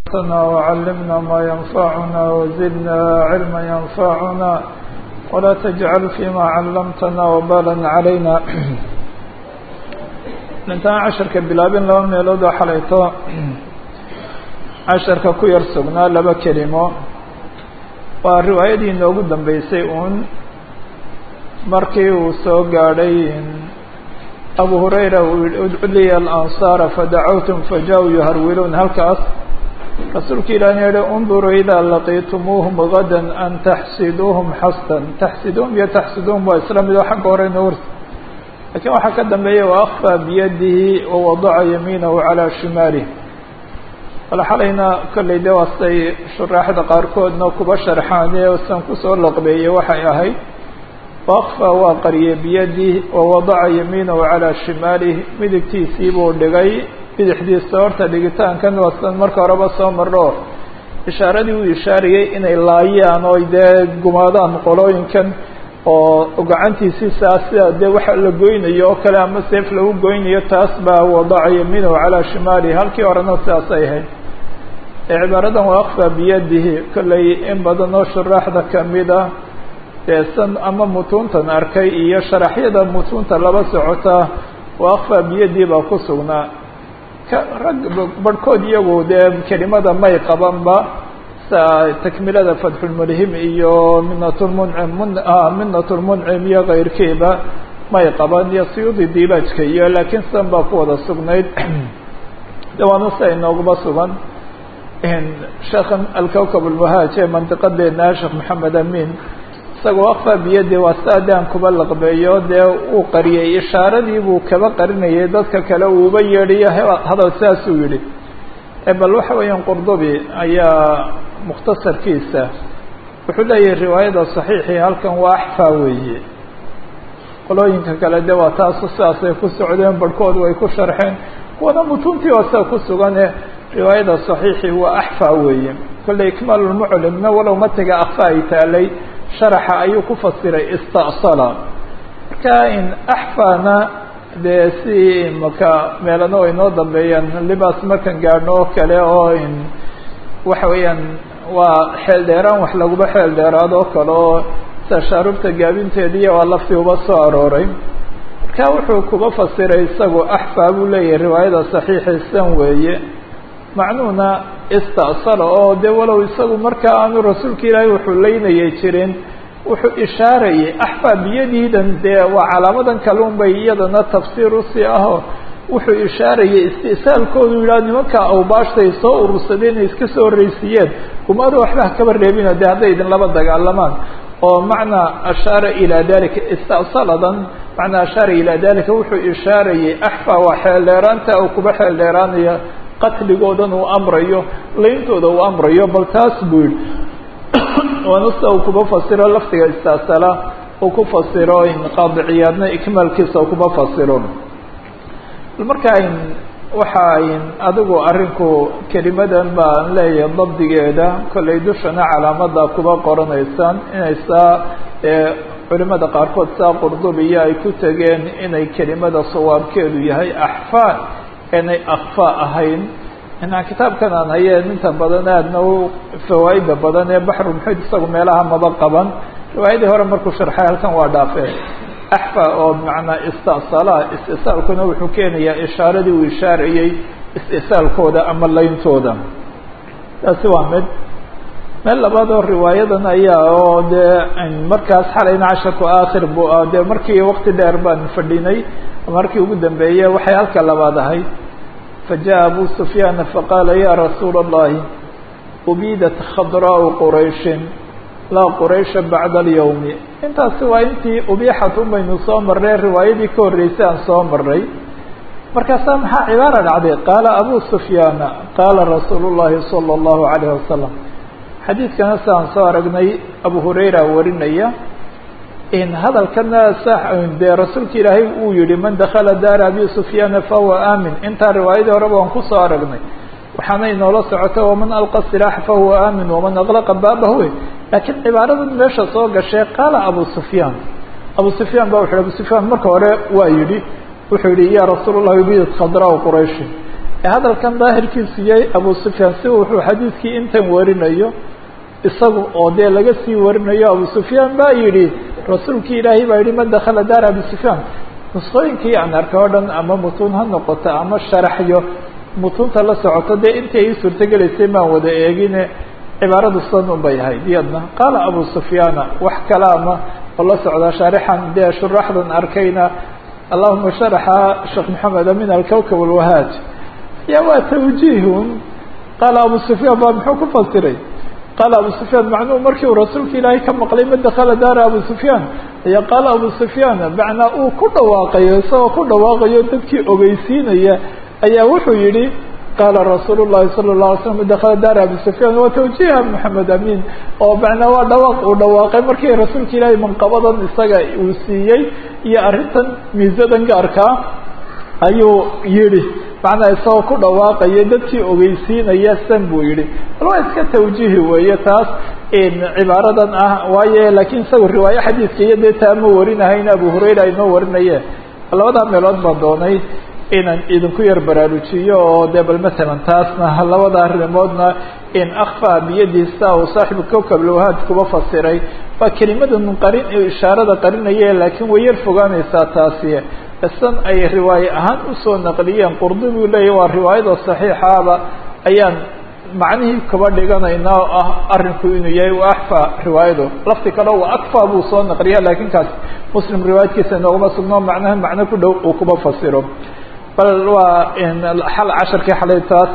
أنفسنا وعلمنا ما ينفعنا وزدنا علما ينفعنا ولا تجعل فيما علمتنا وبالا علينا intaan casharka bilaabin laba meelood oo xalayto casharka ku yar sugnaa laba kelimo waa riwaayadii inoogu dambeysay uun markii uu soo gaadhay abu hurayra uu yihi udcu liya alansaara fadacawtum faja-u yuharwiluun halkaas rasuulka ilaahna yihi unduruu idaa laqiitumuuhum gadan an taxsiduuhum xasdan taxsiduuhum iyo taxsiduuhum waa isla mid oo xagga hore noor lakiin waxaa ka dambeeya waakfaa biyadihi wawadaca yamiinahu calaa shimaalih wala xalayna kollay de waastay shuraaxda qaarkoodna kuba sharxaane san kusoo laqbeeyey waxay ahayd waakfaa waa qariyey biyadih wawadaca yamiinahu calaa shimaalih midigtiisii buu dhigay bidixdiisa horta dhigitaankan waasan marka horeba soo marro ishaaradii uu ishaariyey inay laayaan oo dee gumaadaan qolooyinkan oo gacantiisii saas sida dee waxa la goynayo oo kale ama seef lagu goynayo taas baa wadaca yamiinahu calaa shimaalihi halkii horena sidaasay ahayd cibaaradan waa akfaa biyadihi kollay in badan oo shuraaxda kamid a dee san ama mutuuntan arkay iyo sharaxyada mutuunta laba socota waa akfaa biyadihi baa ku sugnaa rag barhkood iyagu dee kelimada may qabanba takmilada fatxulmulhim iyo minatulmuncim minatulmuncim iyo kayrkiiba may qaban iyo siyuudi dilaajka iyo laakiin sidan baa ku wada sugnayd dawaana sia inooguma sugan sheekhan alkawkab almuhaaj ee mandiqadeena sheekh maxamed amin isagoo akfa biyadi waa sidaa de aan kuba laqbeeyo dee uu qariyey ishaaradii buu kaba qarinayay dadka kale uuba yeedhiyo hadal sidaasuu yihi bal waxa weeyaan qurdubi ayaa mukhtasarkiisa wuxuu leeyahay riwaayada saxiixii halkan waa axfaa weeye qolooyinka kale de waa taasu sidaasay ku socdeen barhkood way ku sharxeen kuwana mutuntii waa sida ku sugane riwaayada saxiixii waa axfaa weeye kolley ikmaalulmuclimna walow matiga akfa ay taalay sharaxa ayuu ku fasiray istasala marka in axfaana dee si maka meelana way noo dambeeyaan libaas markan gaadhno oo kale oo in waxa weeyaan waa xeel dheeraan wax laguba xeel dheeraad oo kale oo sida shaarubta gaabinteediiya waa laftii uba soo arooray marka wuxuu kuba fasiray isagu axfaa buu leeyahay riwaayada saxiixiisan weeye macnuhuna istasala oo de walow isagu markaa aanu rasuulka ilaahay wuxuu leynayay jirin wuxuu ishaarayay axfaa biyadiidan dee waa calaamadan kalun bay iyadana tafsiir usii aho wuxuu ishaarayay istisaalkoodu yidhaha nimanka awbaashtay soo urursadeen inay iska soo horreysiiyeen kumaada waxba hakaba reebina de hadday idin laba dagaalamaan oo macnaa ashaara ilaa dalika istasaladan macnaa ashaara ilaa dalika wuxuu ishaarayay axfaa waa xeel dheeraanta oo kuba xeel dheeraanaya qatligoodan uu amrayo leyntooda uu amrayo bal taas buu yihi waana sida uu kuba fasiro lafdiga istaasala uu ku fasiro qaadiciyaadna ikmaalkiisa uu kuba fasiro marka waxa adigu arinku kelimadan baan leeyahay dabdigeeda kollay dushana calaamada kuba qoranaysaan inay saa culimada qaarkood saa qurdubiya ay ku tegeen inay kelimada sawaabkeedu yahay axfaa inay akfa ahayn inaa kitaabkan aan hayeen inta badan aadna u fawaaida badan ee baxru muxid isagu meelaha maba qaban riwaayadii hore markuu sharxay halkan waa dhaafeen axfa oo macnaa istasala istisaalkuna wuxuu keenayaa ishaaradii uu ishaarayey istisaalkooda ama leyntooda taasi waa mid meel labaad oo riwaayadan ayaa oo dee markaas xalayna casharku aakhir bu ah dee markii waqti dheer baan fadhinay markii ugu dambeeyey waxay halka labaad ahayd fajaءa abu sufyaana faqaala ya rasuula اllahi ubiidat khadraau qurayshin laa quraysha bacda alyawmi intaasi waa intii ubiixat unbaynu soo marnay riwaayadii ka horreysay aan soo marnay markaasaa maxaa cibaara dhacday qaala abu sufyaana qaala rasuulu llahi salى اllahu alayh wasalam xadiidkana sidaan soo aragnay abu hurayra warinaya in hadalkana dee rasuulka ilaahay uu yihi man dakala daara abi sufyaana fahuwa aamin intaa riwaayadii horeba waan kusoo aragnay waxaana inoola socota waman alqa silaax fahuwa aamin waman aqlaqa baabahu laakiin cibaaradan meesha soo gashay qaala abu sufyaan abu sufyaan ba wuxu abu sufyaan marka hore waa yihi wuxuu yihi ya rasuul اllahi ubidat khadraau qurayshi hadalkan daahirkiisu yahay abu sufyaan si wuxuu xadiidkii intan warinayo isagu oo dee laga sii warinayo abu sufyaan baa yidhi rasuulkii ilaahay baa yihi man dakala daar abi sufyaan nusqooyinkii aan arkay oo dhan ama mutuun ha noqoto ama sharaxyo mutuunta la socoto dee intii ay suurtogelaysay maan wada eegine cibaaradu san un bay ahayd iyadna qaala abu sufyaana wax kalaama oo la socdaa shaarixan dee shuraxdan arkayna allahuma sharaxa sheekh maxamed amin alkawkab alwahaaj ya waa tawjiihun qaala abu sufyaan baa muxuu ku fasiray qaala abu sufyaan macnuhu markii uu rasuulka ilaahay ka maqlay ma dakala daara abu sufyaan ayaa qaala abu sufyaan macnaa uu ku dhawaaqayo isagoo ku dhawaaqayo dadkii ogeysiinaya ayaa wuxuu yihi qaala rasuul llahi sala la alay slam dakala daara abi sufyaan waa tawjiiha maxamed amin oo macnaa waa dhawaaq uu dhawaaqay markii rasuulka ilaahay manqabadan isaga uu siiyey iyo arrintan miisadan gaarkaa ayuu yihi macnaa isagoo ku dhawaaqaya dadkii ogeysiinaya san buu yihi bal waa iska tawjiihi weeye taas cibaaradan ah waayo laakiin isaga riwaayo xadiidka iyo dee taa ma warinahayn abu hurayra inoo warinaye labadaa meelood baan doonay inaan idinku yar baraarujiyo oo dee bal masalan taasna labada arrimoodna in akfa biyadiisa uu saaxibu kowkab lwahaad kuba fasiray waa kelimadan qarin ishaarada qarinaye laakiin way yar fogaanaysaa taasi isan ay riwaaye ahaan usoo naqliyeen qurdubi leeyahy waa riwaayada saxiixaaba ayaan macnihii kaba dhiganaynaa oo ah arinku inuu yahay wa axfa riwaayadu lafti kale waa akfa buu soo naqliya laakiin kaas muslim riwaayadkiisa inooguma sugno macnaha macno ku dhow uu kuba fasiro bal waa xal casharkii xalay taas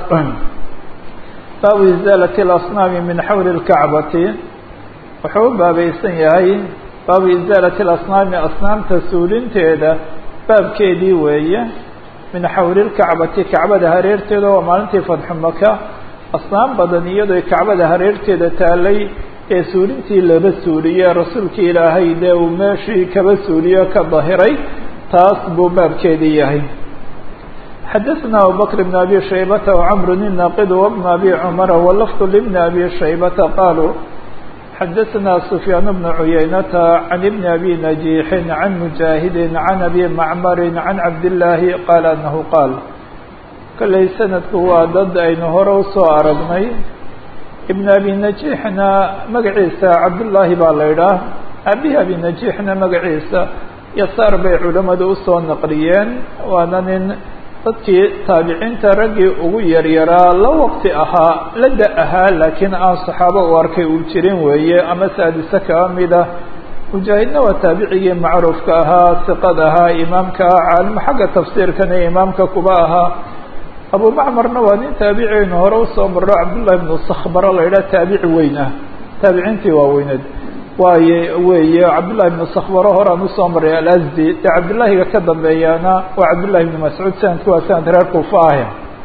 baabu izaalati اlasnaami min xawli اlkacbati wuxuu u baabaysan yahay baabu izaalati اlasnaami asnaamta suulinteeda baabkeedii weeye min xawli lkacbati kacbada hareerteeda waa maalintii fadxu maka asnaam badan iyadoo kacbada hareerteeda taalay ee suulintii laba suuliye rasuulkii ilaahay dee uu meeshii kaba suuliyo ka dahiray taas buu baabkeedii yahay xadaثna abubakr bn abi shaybata wcmr الnaqid wbn abi cmara wlafd lbn abi shaybata qaluu xadaثna سfyaan بن عuyaynata عan بn abi نaجيixi عan mujaahidi عan abi macmari عan cabdالlaahi qaala anahu qaal kolley sanadku waa dad aynu hore usoo aragnay ibn abi najiixna magaciisa cabdullaahi baa la idhaah abihi abi najiixna magaciisa yasaar bay culamadu usoo naqliyeen waana nin dadkii taabiciinta raggii ugu yaryaraa la waqti ahaa la da ahaa laakiin aan saxaabo u arkay uu jirin weeye ama saadise kaba mida mujaahidna waa taabicigii macruufka ahaa siqad ahaa imaamka ah caalimo xagga tafsiirkan ee imaamka kuba ahaa abu macmarna waa nin taabiciyaynu hore usoo marro cabdullahi bnu sakhbaro la idhaha taabici weyn ah taabiciintii waaweyneed waaye weeye cabdullahi bnu sakhbaro horaan usoo maray alasdi dee cabdullaahiga ka dambeeyaana waa cabdullahi bnu mascuud sanadku waa sanad reer kuufa ah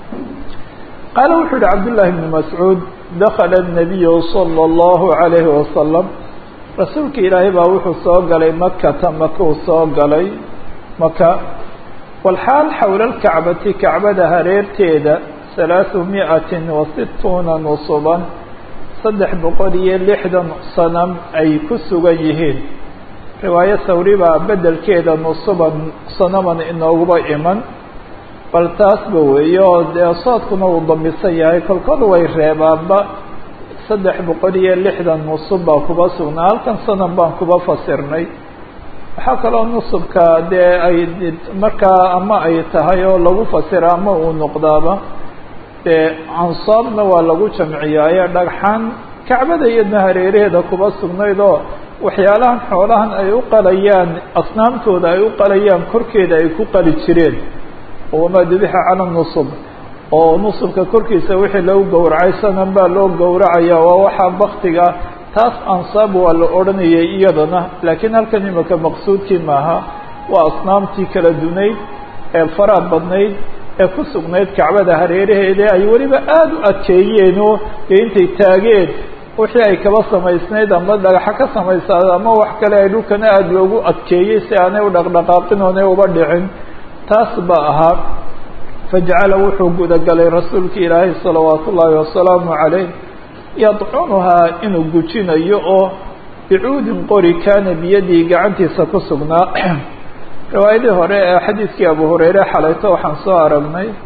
qaala wuxuu yihi cabdullahi bnu mascuud dakala الnabiyu salى اllahu عalayhi wasalam rasuulka ilaahay baa wuxuu soo galay makata makuu soo galay maka walxaal xowla lkacbati kacbada hareerteeda halaaثu miئatin wa situuna nusuban saddex boqol iyo lixdan sanam ay ku sugan yihiin riwaayo sawri baa bedelkeeda nusuban sanaman inooguba iman bal taasba weeye oo dee soodkuna uu damisan yahay kolkol way reebaanba saddex boqol iyo lixdan nusub baa kuba sugnaa halkan sanam baan kuba fasirnay waxaa kaloo nusubka dee ay markaa ama ay tahay oo lagu fasira ama uu noqdaaba dee ansaabna waa lagu jamciyaaye dhagxaan kacbada iyadna hareeraheeda kuba sugnayd oo waxyaalahan xoolahan ay u qalayaan asnaamtooda ay u qalayaan korkeeda ay ku qali jireen wamaa dubixa cala nusub oo nusubka korkiisa wixii lagu gowracay sanan baa loo gowracaya waa waxaa baktiga taas ansaab waa la odhanayay iyadana laakiin halkan imika maqsuudkii maaha waa asnaamtii kala dunayd ee faraad badnayd ee ku sugnayd kacbada hareeraheeda ay weliba aada u adkeeyeen oo dee intay taageen wixii ay kaba samaysnayd ama dhagaxa ka samaysaad ama wax kale ay dhulkana aada loogu adkeeyey si aanay u dhaqdhaqaaqin oonay uba dhicin taas ba ahaa fajacala wuxuu gudagalay rasuulka ilaahay salawaatu ullaahi wasalaamu calayh yadcunuhaa inuu gujinayo oo bicuudin qori kaana biyadii gacantiisa ku sugnaa riwaayadii hore ee xadiidkii abu hurayre xalayto waxaan soo aragnay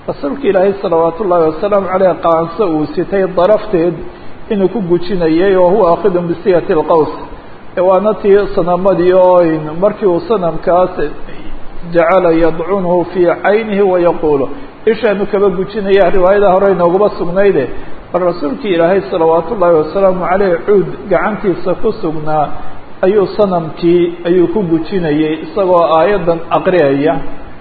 rasuulka ilaahay salawaat ullaahi wasalaamu caleyh qaanso uu sitay darafteed inuu ku gujinayay oo huwa akhidun bisiyati alqaws waana tii sanamadii oo markii uu sanamkaas jacala yadcunhu fii caynihi wayaquulu ishaanu kaba gujinaya riwaayada hore inooguma sugnayde bal rasuulkii ilaahay salawaat ullaahi wasalaamu caleyh cuud gacantiisa ku sugnaa ayuu sanamkii ayuu ku gujinayay isagoo aayaddan aqriyaya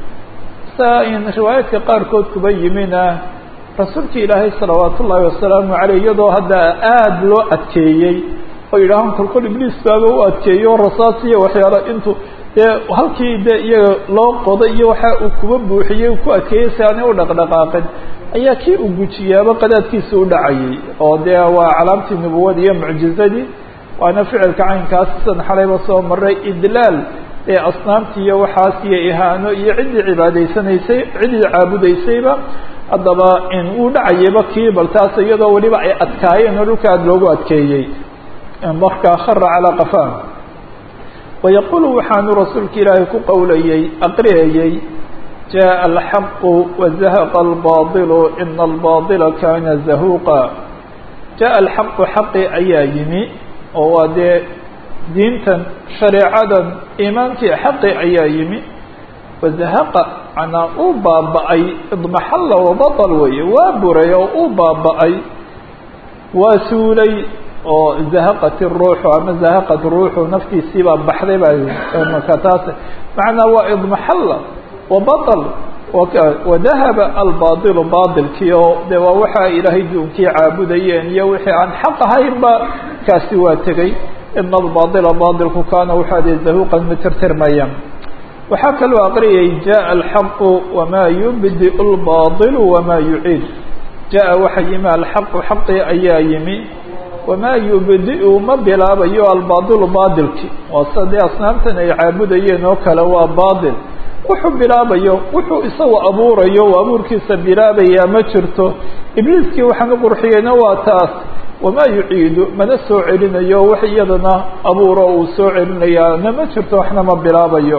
sa in riwaayaadka qaarkood kuba yimina rasuulka ilaahay salawaat ullaahi wasalaamu caleyh iyadoo hadda aada loo adkeeyey oo yidhaahaan kolkol ibliis baaba u adkeeyo rasaas iyo waxyaala intuu dee halkii de iyaga loo qoday iyo waxa uu kuba buuxiyey ku adkeeyey si aanay u dhaqdhaqaaqin ayaa kii uu gujiyaaba qadaadkiisa u dhacayay oo dee waa calaamtii nubuwada iyo mucjizadii waana ficilka caynkaas sidan xalayba soo maray idlaal ee asnaamti iyo waxaas iyo ihaano iyo ciddii cibaadaysanaysay ciddii caabudaysayba haddaba in uu dhacayayba kii bal taas iyadoo weliba ay adkaayeen oo dhulka aada loogu adkeeyey markaa khara calaa qafaa wayaquulu waxaanu rasuulka ilaahay ku qowlayey aqriyayey jaءa alxaqu wazahaqa albaaطilu ina albaطila kana zahuuqa jaءa alxaqu xaqi ayaa yimi oo waa dee diintan shareecadan iimaankii xaqi ayaa yimi wazahaqa manaa uu baaba'ay idmaxalla wabaطl weeye waa buray oo uu baaba'ay waa suulay oo zahaqat ruuxu ama zahaqat ruuxu naftiisii baa baxday baa marka taas macnaa waa idmaxalla wabaطl wadahaba albaطilu baطilkii oo de waa waxa ilaahay duunkii caabudayeen iyo wixii aan xaq ahaynba kaasi waa tegey ina albaطila baطilku kaana waxaa de zahuqan mitirtirmaya waxaa kaloo aqriyay jaءa alxaqu wama yubdiu اlbaطilu wama yuciid jaءa waxa yimi alxaqu xaqii ayaa yimi wamaa yubdi-u ma bilaabayo albaadilu baadilki waa sida dee asnaamtan ay caabudayeen oo kale waa baadil wuxuu bilaabayo wuxuu isagu abuurayo oo abuurkiisa bilaabayaa ma jirto ibliiskii waxaan u qurxiyeyna waa taas wamaa yuciidu mana soo celinayo wax iyadana abuuro uu soo celinayaana ma jirto waxna ma bilaabayo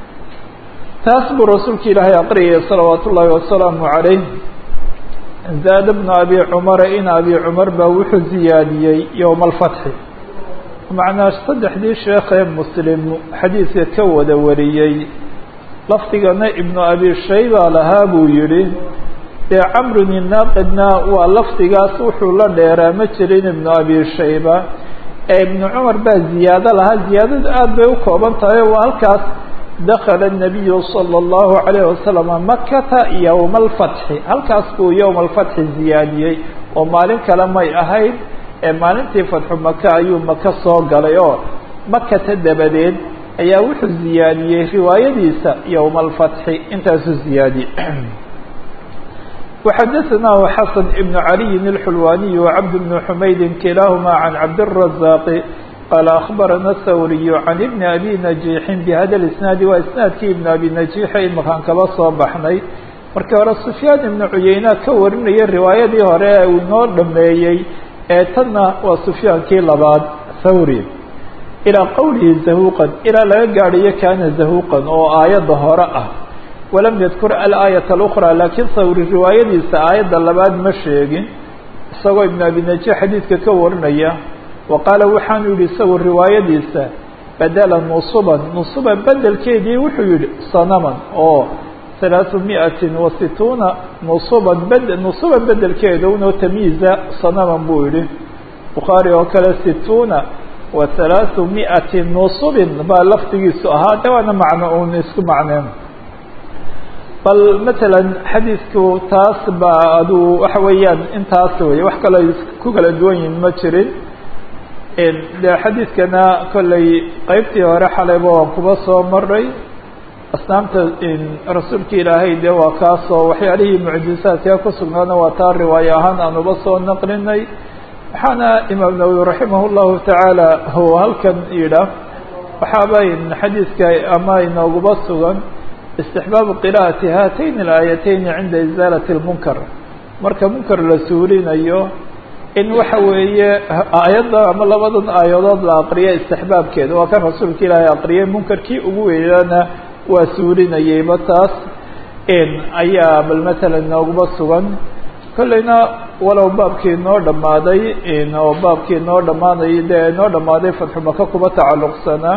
taas buu rasuulka ilaahay aqriyaya salawaat ullaahi wasalaamu calayh zaad bna abi cumara in abi cumar baa wuxuu ziyaadiyey yowma alfatxi macnaa saddexdii sheekhee muslim xadiidka ka wada wariyey lafdigana ibnu abi shayba lahaa buu yihi dee camrun inaaqidna waa lafdigaas wuxuu la dheeraa ma jirin ibnu abi shayba ee ibnu cumar baa ziyaado lahaa ziyaadadu aada bay u kooban tahay waa halkaas dakala الnabiyu salى اllahu عalayه wasalama makata yowma alfatxi halkaas buu yowma alfatxi ziyaadiyey oo maalin kale may ahayd ee maalintii fatxu maka ayuu maka soo galay oo makata dabadeed ayaa wuxuu ziyaadiyey riwaayadiisa yowma alfatxi intaasuu ziyaadiyey وxadaثnah xasan ibn عaliyin الxulwaniي وcabd bn xumaydi kilaaهuma can cabdالرaزاq qال أخbarana الthawriy can ibn abi najiixin bhada isnaadi waa isnaadkii ibn abi najiixa imakaan kaba soo baxnay markii hore sufyaan ibnu cuyeyna ka warinaya riwaayadii hore ee uu inoo dhameeyey ee tanna waa sufyaankii labaad thawri ilaa qowlihi zahuqan ilaa laga gaadhayo kaana zahuqan oo aayadda hore ah walam yadkur alaayat اlأkra laakiin thawri riwaayadiisa aayadda labaad ma sheegin isagoo ibn abi najiix xadiidka ka warinaya wa qaala waxaanu yihi isagu riwaayadiisa badela nusuban nusuban bedelkeedii wuxuu yihi sanaman oo halaaثu miatin wa situuna nusuban bed nusuban bedelkeeda unoo tamyiiza sanaman buu yihi bukhaari oo kale situuna wa halaaثu miati nusubin baa lafdigiisu ahaa de waana macno un isku macneen bal matala xadiidku taas baa aduu waxa weeyaan intaas wey wax kaloo ku kala duwan yihin ma jirin de xadiidkana kollay qeybtii hore xalayba waan kuba soo maray asnaamta rasuulka ilaahay de waa kaasoo waxyaalihii mucjizaadka ku sugnaana waa taa riwaaye ahaan aan uba soo naqlinay waxaana imaam nawowi raximah llahu tacaala hu halkan yidha waxaaba xadiidka ama inooguba sugan istixbaabu qira'ati haatayn alaayatayni cinda izaalati اlmunkar marka munkar la suulinayo in waxa weeye aayadda ama labadan aayadood la aqriya istixbaabkeeda waa kan rasuulka ilaahay aqriyay munkarkii ugu weynana waa suulinayeyba taas ayaa bal matalan nooguma sugan kolleyna walow baabkii noo dhammaaday oo baabkii noo dhammaanay dee noo dhammaaday fatxumaka kuba tacalluqsanaa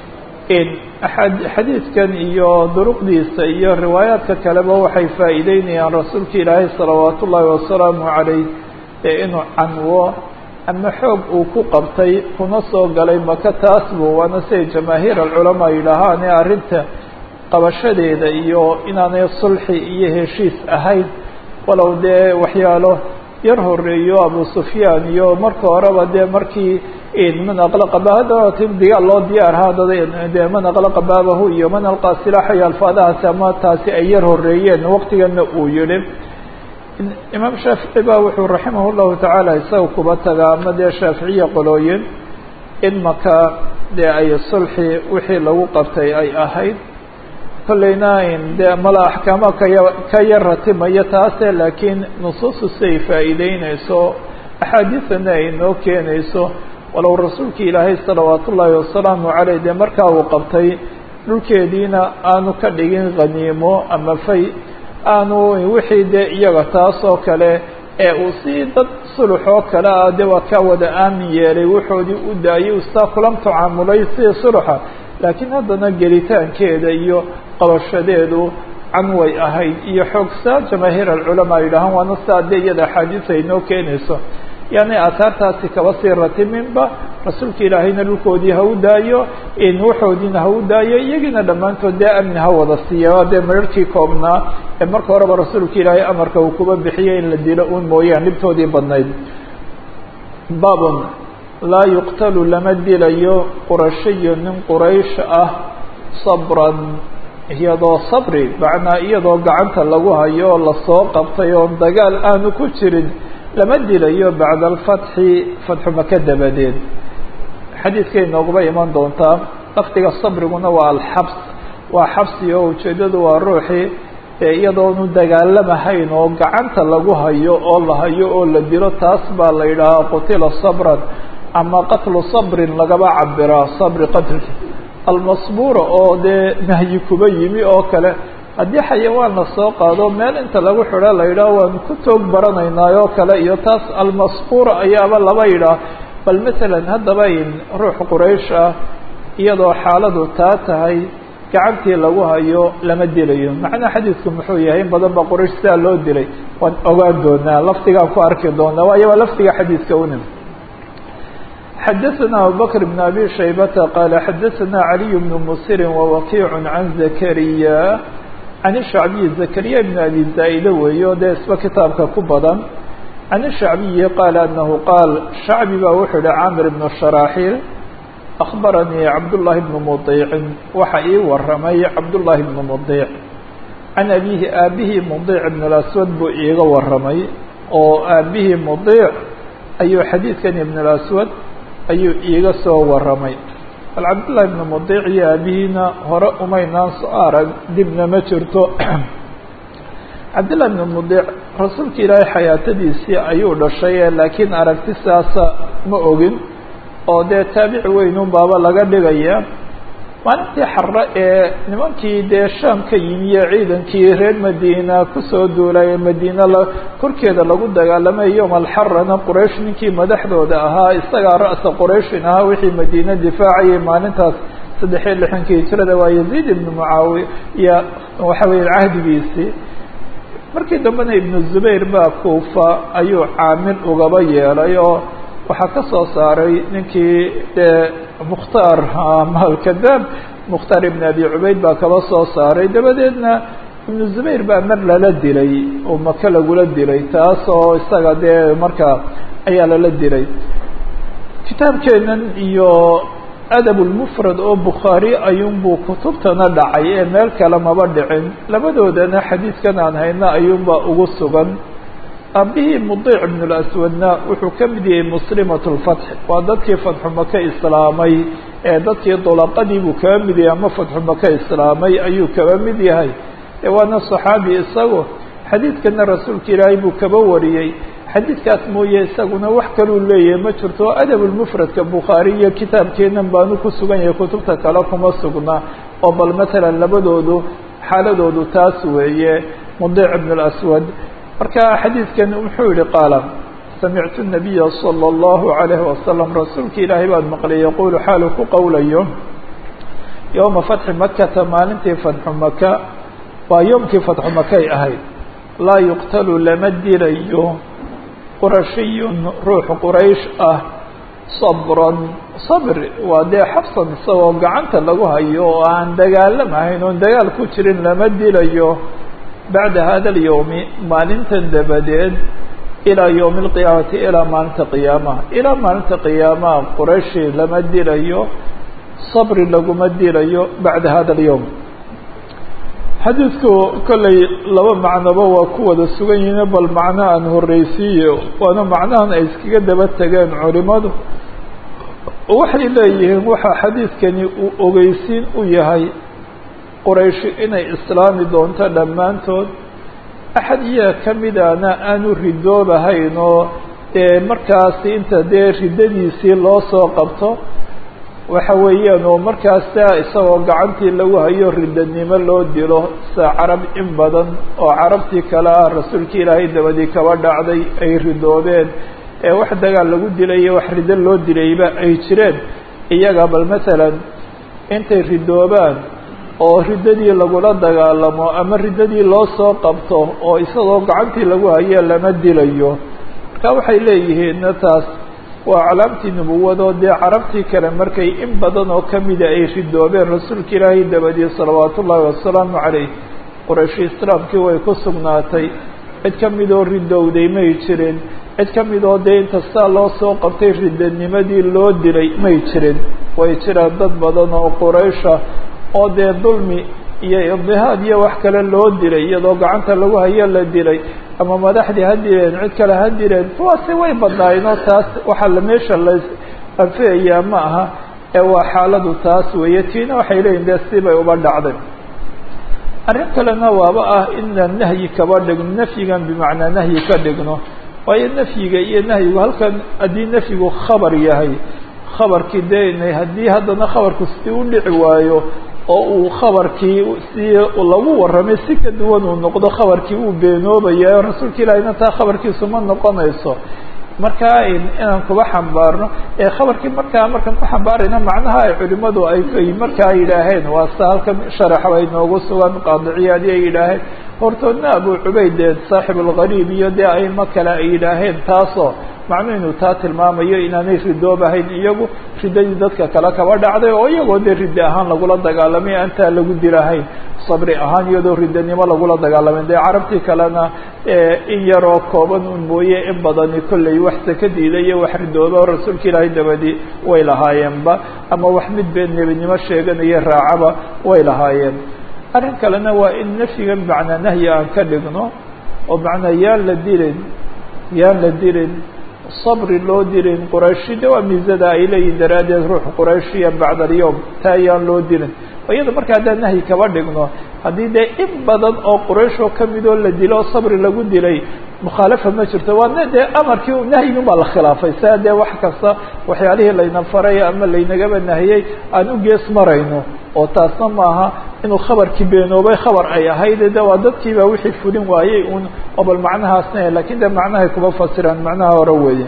xadiidkan iyo duruqdiisa iyo riwaayaadka kaleba waxay faa'iideynayaan rasuulka ilaahay salawaat ullaahi wasalaamu calayh ee inuu canwo ama xoog uu ku qabtay kuna soo galay maka taas buu waana siday jamaahiir alculamaa yidhaahaane arrinta qabashadeeda iyo inaanay sulxi iyo heshiis ahayn walow dee waxyaalo yar horeeyo abu sufyaan iyo marka horeba dee markii man aqlaqa bahadtin digaal loo diyaarhaa dee man aqlaqa baabahu iyo man alqaa silaaxayo alfaadahaasi ama taasi ay yar horeeyeen waqtigana uu yihi imaam shaafici ba wuxuu raximah llahu tacaala isaga kuba tagaa ama dee shaaficiya qolooyin in maka dee ay sulxi wixii lagu qabtay ay ahayd kolleyna dee mala axkaama kaya ka yar ratimaya taase laakiin nusuustu siay faa'iideyneyso axaadiisana ay noo keenayso walow rasuulka ilaahay salawaat ullaahi wasalaamu caleyh dee markaa uu qabtay dhulkeediina aanu ka dhigin khaniimo ama fay aanu wixii dee iyaga taas oo kale ee uu si dad sulux oo kale ah dee waa ka wada aamin yeelay wuxoodii u daayay ustaa kulan tacaamulay sidii suluxa laakiin haddana gelitaankeeda iyo qabashadeedu canway ahayd iyo xoogsaa jamaahiir alculamaa yidhaahaan waana sidaa dee iyada axaadiis ay noo keenayso yani aahaartaasi kaba sii ratiminba rasuulka ilaahayna dhulkoodii ha u daayo waxoodiina ha u daayo iyagiina dhammaantood dee amni ha wada siiya dee mararkii koobnaa ee marka horeba rasuulka ilaahay amarka uu kuba bixiyay in la dilo un mooyaan dhibtoodii badnayd babun laa yuqtalu lama dilayo qurashiyo nin quraysh ah sabran iyadoo sabri macnaa iyadoo gacanta lagu hayo oo lasoo qabtay oon dagaal aanu ku jirin lama dilayo bacda alfatxi fatxu maka dabadeed xadiidkay nooguma iman doontaa lafdiga sabriguna waa alxabs waa xabsi oo ujeeddadu waa ruuxii iyadoonu dagaalamahayn oo gacanta lagu hayo oo la hayo oo la dilo taas baa la yidhaahaa qutila sabran ama qatlu sabrin lagaba cabiraa sabri qatlki almasbuura oo dee nahyi kuba yimi oo kale haddii xayawaan la soo qaado meel inta lagu xidho la yidhaah waanu ku toog baranaynaa oo kale iyo taas almasbuura ayaaba laba yidhaah bal masalan haddaba in ruux quraysh ah iyadoo xaaladu taa tahay gacantii lagu hayo lama dilayo macnaa xadiidku muxuu yahay in badan baa quraysh sidaa loo dilay waan ogaan doonaa lafdigaan ku arki doonaa waayo waa lafdiga xadiidka unim xadaثna abubakr بn abi shaybata qaala xadaثna caliy bn musiri wawakiic can zakariya can shacbiyi zakariya bn abi zaa'ide weeyo dee isba kitaabka ku badan can shacbiyi qaala anahu qaal shacbi baa wuxuu yihi camir bn sharaaxiil akbaranii cabdullaahi bnu mudiicin waxa ii waramay cabdullaahi bnu mudiic can abihi aabihii mudiic ibn اlaswad buu iiga waramay oo aabihii mudiic ayuu xadiidkan ibn اlaswad ayuu iiga soo waramay bal cabdullaahi bnu mudiic iyo aabihiina hore umaynaan soo arag dibna ma jirto cabdullahi bnu mudiic rasuulka ilaahay xayaatadiisii ayuu dhashay laakiin aragti saasa ma ogin oo dee taabici weynun baaba laga dhigaya maalintii xare ee nimankii dee shaam ka yimiye ciidankii reer madiina kusoo duulay madiina la korkeeda lagu dagaalamay yowm alxarana quraysh ninkii madaxdooda ahaa isagaa ra'sa qurayshin ahaa wixii madiina difaacayay maalintaas saddex iyo lixankii hijrada waa yaziid ibnu mucaawiya waxa weeye cahdigiisii markii dambena ibnu zubayr baa kuufa ayuu caamil ugaba yeelay oo waxaa ka soo saaray ninkii dee mukhtaar malkadaab mukhtaar ibn abi cubayd baa kaba soo saaray dabadeedna ibnu zubayr baa mar lala dilay oo maka lagula dilay taas oo isaga dee markaa ayaa lala dilay kitaabkeenan iyo adab lmufrad oo bukhaari ayuunbuu kutubtana dhacay ee meel kale maba dhicin labadoodana xadiidkan aan hayna ayuunbaa ugu sugan aabihii mudiic ibn laswadna wuxuu ka mid yahay muslimat lfatx waa dadkii fatxu maka islaamay ee dadkii dulaqadii buu kaba mid yahay ama fatxu maka islaamay ayuu kaba mid yahay ee waana saxaabi isagu xadiidkana rasuulka ilaahay buu kaba wariyey xadiidkaas mooye isaguna wax kaluu leeyahay ma jirto adabulmufradka bukhaari iyo kitaabkeenan baanu ku sugan yahay kutubta kale kuma sugna oo bal matalan labadoodu xaaladoodu taas weeye mudic ibn اlaswad marka xadiidkan muxuu yihi qaala samictu الnabiya salى اllahu عalayhi wasalam rasuulka ilaahay baan maqlay yaqulu xaalu ku qowlayo yowma fatxi makata maalintii fatxu maka waa yoomkii fatxu makay ahayd laa yuqtalu lama dilayo qurashiyun ruux quraysh ah sabran sabr waa dee xabsan isagoo gacanta lagu hayo oo aan dagaalamahayn oon dagaal ku jirin lama dilayo bacda hada alyowmi maalintan dabadeed ilaa yowmi alqiyaamati ilaa maalinta qiyaamaha ilaa maalinta qiyaamaha qurayshi lama dilayo sabri laguma dilayo bacda hada alyowm xadiidku kollay laba macnoba waa ku wada sugan yihiin bal macno aan horreysiiyo waana macnahan ay iskaga daba tegeen culimadu waxay leeyihiin waxaa xadiidkani uu ogeysiin u yahay qorayshi inay islaami doonto dhammaantood axad iyaga ka midana aanu ridoobahayn oo dee markaasi inta dee riddadiisii loo soo qabto waxa weeyaan oo markaasa isagoo gacantii lagu hayo riddanimo loo dilo sida carab in badan oo carabtii kale ah rasuulkii ilaahay dabadii kaba dhacday ay ridoobeen ee wax dagaal lagu dilay iyo wax riddo loo dilayba ay jireen iyaga bal masalan intay ridoobaan oo riddadii lagula dagaalamo ama riddadii loo soo qabto oo isagoo gacantii lagu hayo lama dilayo marka waxay leeyihiinna taas waa calaamtii nubuwadoo dee carabtii kale markay in badan oo kamida ay ridoobeen rasuulka ilaahay dabadii salawaatu ullaahi wasalaamu calayh qorayshi islaamkii way ku sugnaatay cid ka midoo ridowday may jirin cid ka midoo dee inta saa loo soo qabtay riddanimadii loo dilay may jirin way jiraan dad badan oo quraysha oo dee dulmi iyo idihaad iyo wax kale loo dilay iyadoo gacanta lagu hayo la dilay ama madaxdii ha dileen cid kale ha dileen kuwaasi way badnaayeen oo taas waxaa la meesha la anfiyayaa ma aha ee waa xaaladu taas weeye tiina waxay leeyihin dee sibay uba dhacday arrin kalena waaba ah inaan nahyi kaba dhigno nafyigan bimacnaa nahyi ka dhigno waayo nafyiga iyo nahyigu halkan haddii nafyigu khabar yahay khabarkii dee inay haddii haddana khabarku si u dhici waayo oo uu khabarkii si lagu warramay si ka duwan uu noqdo khabarkii uu beenoobaya rasuulka ilaahina taa khabarkiisu ma noqonayso markaa inaan kuba xambaarno ee khabarkii markaa markaan ku xambaarayna macnaha ay culimadu ay markaa yidhaaheen waa sida halkan sharaxba inoogu sugan qaadiciyaadi ay yidhaaheen hortoodna abu cubayd saaxib algariib iyo dee aimo kale ay yidhaaheen taasoo macnuu inuu taa tilmaamayo inaanay ridoobahayn iyagu riddadii dadka kale kaba dhacday oo iyagoo dee riddi ahaan lagula dagaalamay aantaa lagu dilahayn sabri ahaan iyadoo riddanimo lagula dagaalamayn dee carabtii kalena in yaroo kooban un mooye in badani kollay wax sakadiida iyo wax ridooba oo rasuulka ilaahay dabadii way lahaayeenba ama wax mid been nebinimo sheeganaya raacaba way lahaayeen arrin kalena waa in nafyigan macnaa nahyi aan ka dhigno oo macnaa yaan la dilin yaan la dilin sabri loo dilin qurayshi de waa miisada ay leeyihin daraaddeed ruux qurayshiya bacda alyowm taa yaan loo dilin iyada marka haddaan nahyi kaba dhigno haddii dee in badan oo quraysh oo kamidoo la dilo oo sabri lagu dilay mukhaalafa ma jirto waana dee amarkii nahyigin baa la khilaafay saa dee wax kasta waxyaalihii layna faray ama laynagaba nahiyey aan u gees marayno oo taasna maaha inuu khabarkii beenoobay khabar ay ahayd de waa dadkiiba wixii fulin waayey un oo bal macnahaasna lakin de macnahay kuma fasiraan macnaha hore weeye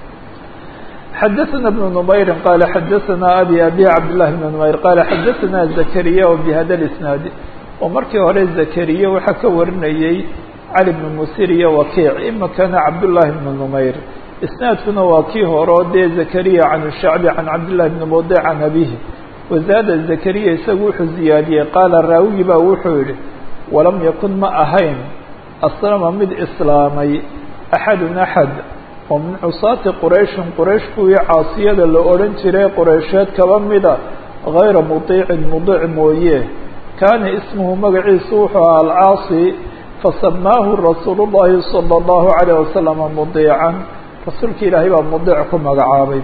xadaثna بن نmayri qala xadaثna abi abi cabdالlahi بn نmayr qala xadaثna zakariya bhada اisnaad oo markii hore zakariya waxaa ka warinayey cali bn musir iyo wakiic imikana cabdالlahi بn نmayr isnaadkuna waa kii hore o dee zakariya can shacbi can cabdالlahi bn mudi can abihi wazaada zakariya isagu wuxuu ziyaadiyey qaala raawigi baa wuxuu yihi walam yakun ma ahayn aslama mid islaamay axadun axad oo min cusaati qurayshin quraysh kuwii caasiyada la odhan jiray quraysheed kaba mida gayra mudiicin mudiic mooye kaana ismuhu magaciisu wuxuu ahaa alcaasi fasamaahu rasuulu llahi sala allahu calayh wasalama mudiican rasuulka ilaahay baa mudiic ku magacaabay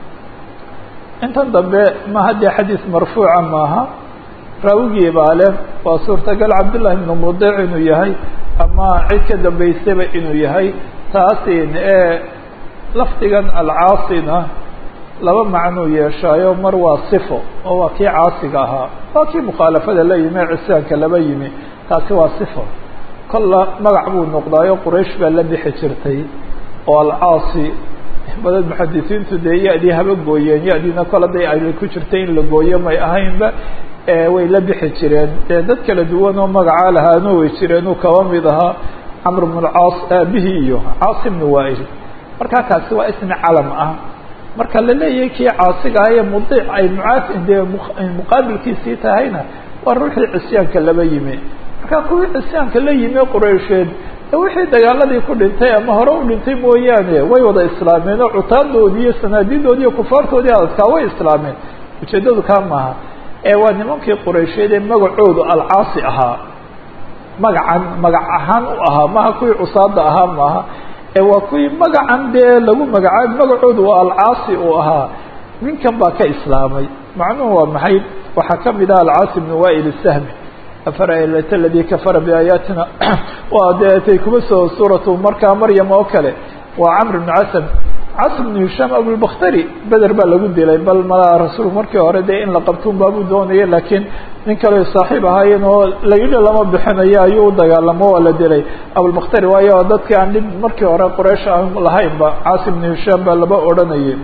intan dambe ma haddee xadiis marfuuca maaha raawigii baa leh waa suurtagal cabdullahi ibnu mudic inuu yahay ama cid ka dambaysaba inuu yahay taasin ee lafdigan alcaasina laba macnuu yeeshaayo mar waa sifo oo waa kii caasiga ahaa waa kii mukhaalafada la yimi ee cisyaanka laba yimi taasi waa sifo kolla magac buu noqdaayo quraysh baa la bixi jirtay oo alcaasi badan muxadisiintu dee ya-dii haba gooyeen ya-diina kola day ay ku jirtay in la gooyo may ahaynba way la bixi jireen dee dad kala duwan oo magacaa lahaano way jireen uu kaba mid ahaa camr bn lcaas aabihii iyo caasi bnu waail markaa kaasi waa ismi calam ah marka la leeyahay kii caasiga ah ee mudiic ay muaa dee muqaabilkiisii tahayna waa ruuxii cisyaanka laba yimi marka kuwii cisyaanka la yimi quraysheed wixii dagaaladii ku dhintay ama hore u dhintay mooyaane way wada islaameen oo cutaadoodii iyo sanaadidoodii iyo kufaartoodii adadkaa way islaameen ujeeddadu kaa maaha ee waa nimankii quraysheed ee magacoodu alcaasi ahaa magacan magac ahaan u ahaa maha kuwii cusaada ahaa maaha ee waa kuwii magacan dee lagu magacaab magacoodu waa alcaasi uu ahaa ninkan baa ka islaamay macnuhu waa maxay waxaa kamid ah alcaasi bnu wail sahmi afarayt aladii kafara biaayaatina waa dee tay kuma soo suuratu markaa maryam oo kale waa camr bnu casam casm bnu hishaam abulbakhtari beder baa lagu dilay bal malaa rasuul markii hore dee in la qabtuun baabuu doonaya laakiin nin kale saaxiib ahaayeen oo layidhi lama bixinayo ayuu u dagaalamo waa la dilay abulbakhtari waayo dadkii aan dhib markii hore quraysh aan lahaynba caasi bnu hishaam baa laba odhanayay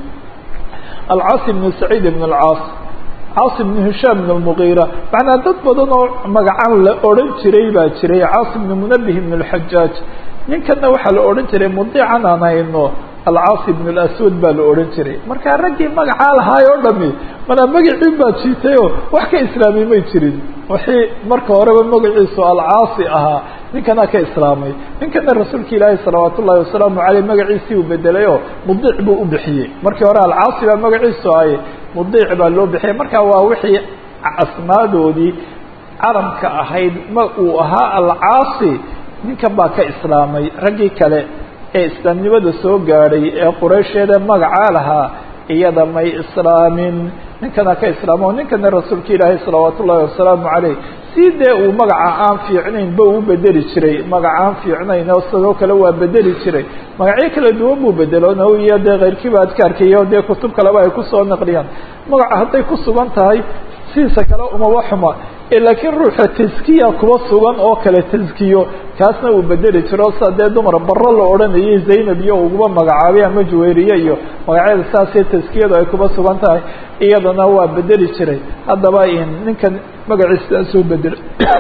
alcaasi bnu saciid ibn alcaas caasim bnu hishaam bn lmugiira macnaa dad badan oo magacan la odhan jiray baa jiray caasim bnu munabih bn lxajaaj ninkanna waxaa la odhan jiray mudiican aan hayno alcaasi bn laswad baa la odhan jiray marka raggii magacaa lahaay oo dhami manaa magacii baa jiitayoo wax ka islaamay may jirin wixii marka horeba magaciisu alcaasi ahaa ninkana ka islaamay ninkana rasuulka ilaahi salawaat ullahi wasalaamu aleyh magaciisii uu bedelay oo mudiic buu u bixiyey markii hore alcaasi baa magaciisu ahay mudiic baa loo bixiyay marka waa wixii asmaadoodii calamka ahayd ma uu ahaa alcaasi ninkan baa ka islaamay raggii kale ee islaamnimada soo gaadhay ee quraysheeda magacaa lahaa iyada may islaamin ninkana ka islaamo o ninkana rasuulka ilaahi salawaat ullahi wasalaamu caleyh si dee uu magaca aan fiicnayn ba uu bedeli jiray magaca aan fiicnayn oo sidoo kale waa bedeli jiray magacyo kala duwan buu bedelo naw iyo dee keyrkiiba adkaarka iyo dee kutub kaleba ay kusoo naqliyaan magaca hadday ku sugan tahay sidiisa kale umaba xuma laakiin ruuxa taskiya kuba sugan oo kale taskiyo kaasna uu bedeli jiro sida dee dumar baro la odhanayay zaynab iyo uguma magacaabay ama juwayriye iyo magacyada saasee taskiyadu ay kuba sugan tahay iyadana waa bedeli jiray haddaba ninkan magaciisa soo bedelay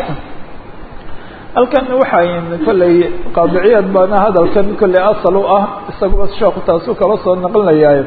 halkan waxaa kolley qaadiciyaad baana hadalkan kolley asal u ah isaguba sheeku taasu kala soo naqlinayaaye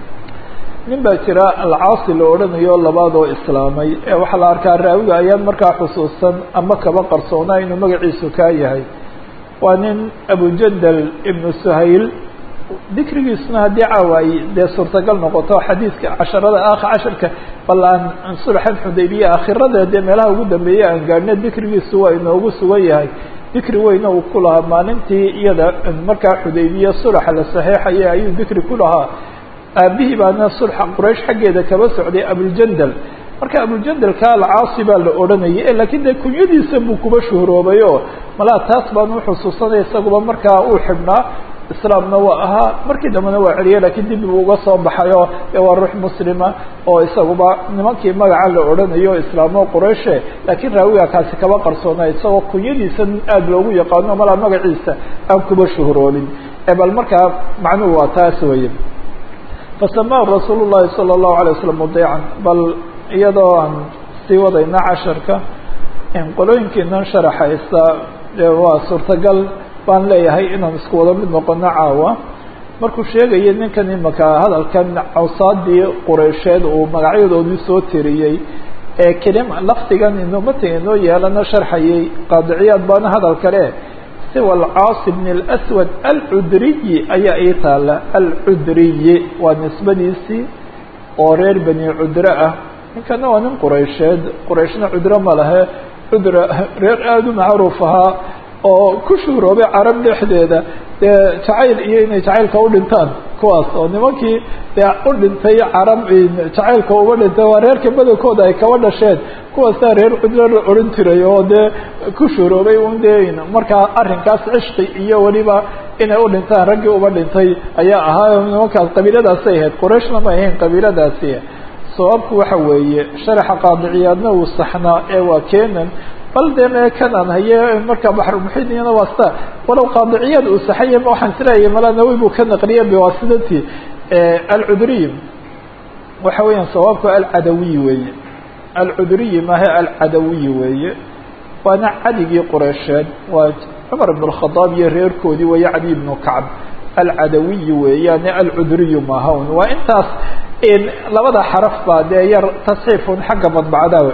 nin baa jira alcaasi la odhanayo labaad oo islaamay ee waxaa la arkaa raawiga ayaan markaa xusuusan ama kaba qarsoonaa inuu magaciisu kaa yahay waa nin abujandal ibnu suhayl dikrigiisuna haddii caawa ay dee suurtagal noqoto xadiiska casharada aakha casharka bal aan sulxan xudaybiya akhirada dee meelaha ugu dambeeya aan gaadhna dikrigiisu waa inoogu sugan yahay dikri weyna uu ku lahaa maalintii iyada markaa xudaybiya sulxa la saxeexaya ayuu dikri ku lahaa aabihii baana sulxa quraysh xaggeeda kaba socday abuljandal marka abuljandalka alcaasi baa la odhanayay laakiin dee kunyadiisa buu kuba shuhuroobay oo malaa taas baan uxusuusanaya isaguba markaa uu xidhnaa islaamna waa ahaa markii dambena waa celiyay lakiin dib buu uga soo baxay oo de waa ruux muslima oo isaguba nimankii magaca la odhanayo islaamo qurayshe laakiin raawiga kaasi kaba qarsoona isagoo kunyadiisa aada loogu yaqaano malaa magaciisa aan kuba shuhuroobin bal markaa macnuhu waa taas weye fasamaahu rasuul llahi salى الlahu alay waslm mudiican bal iyadoo aan sii wadayna casharka qolooyinkiinan sharaxaysa waa suurtagal baan leeyahay inaan isku wada mid noqono caawa markuu sheegaya ninkan imaka hadalkan cawsaadii qureysheed uu magacyadoodii soo tiriyey ee kelim lafdigan inumata inoo yeelana sharxayay qaadiciyaad baana hadal kale siwa alcaasi bn اlswad alcudriyi ayaa ii taala alcudriyi waa nisbadiisii oo reer bani cudre ah ninkana waa nin quraysheed qurayshna cudre ma lahe cudra reer aada u macruuf ahaa oo ku shuhuroobay carab dhexdeeda dee jacayl iyo inay jacaylka u dhintaan kuwaas oo nimankii dee u dhintay carab jacaylka uba dhintay waa reerka badankooda ay kaba dhasheen kuwaasaa reer cudro la odhan jiray oo dee ku shuhuroobay un dee markaa arrinkaas cishqi iyo weliba inay u dhintaan raggii uba dhintay ayaa ahaa nimankaas qabiiladaasay ahayd qurayshna ma ahayn qabiiladaasi sababku waxa weeye sharaxa qaadiciyaadna uu saxnaa ee waa kenan bal dee mee kanaan haye markaa baxrulmuxiidiyana waa sita walow qaadiciyaad uu saxaya waxaan isleeyahay mala nawi buu ka naqliye biwaasidati alcuduriy waxa weeyaan sababku alcadawiy weeye alcuduriyi maahe alcadawiy weeye waana cadigii qureysheed waa cumar ibn اkhadaab iyo reerkoodii weeye cadi ibnu kacb alcadawiy weeyaane alcuduriyu maahawn waa intaas labada xaraf baa dee yar tasxiifun xagga madbacda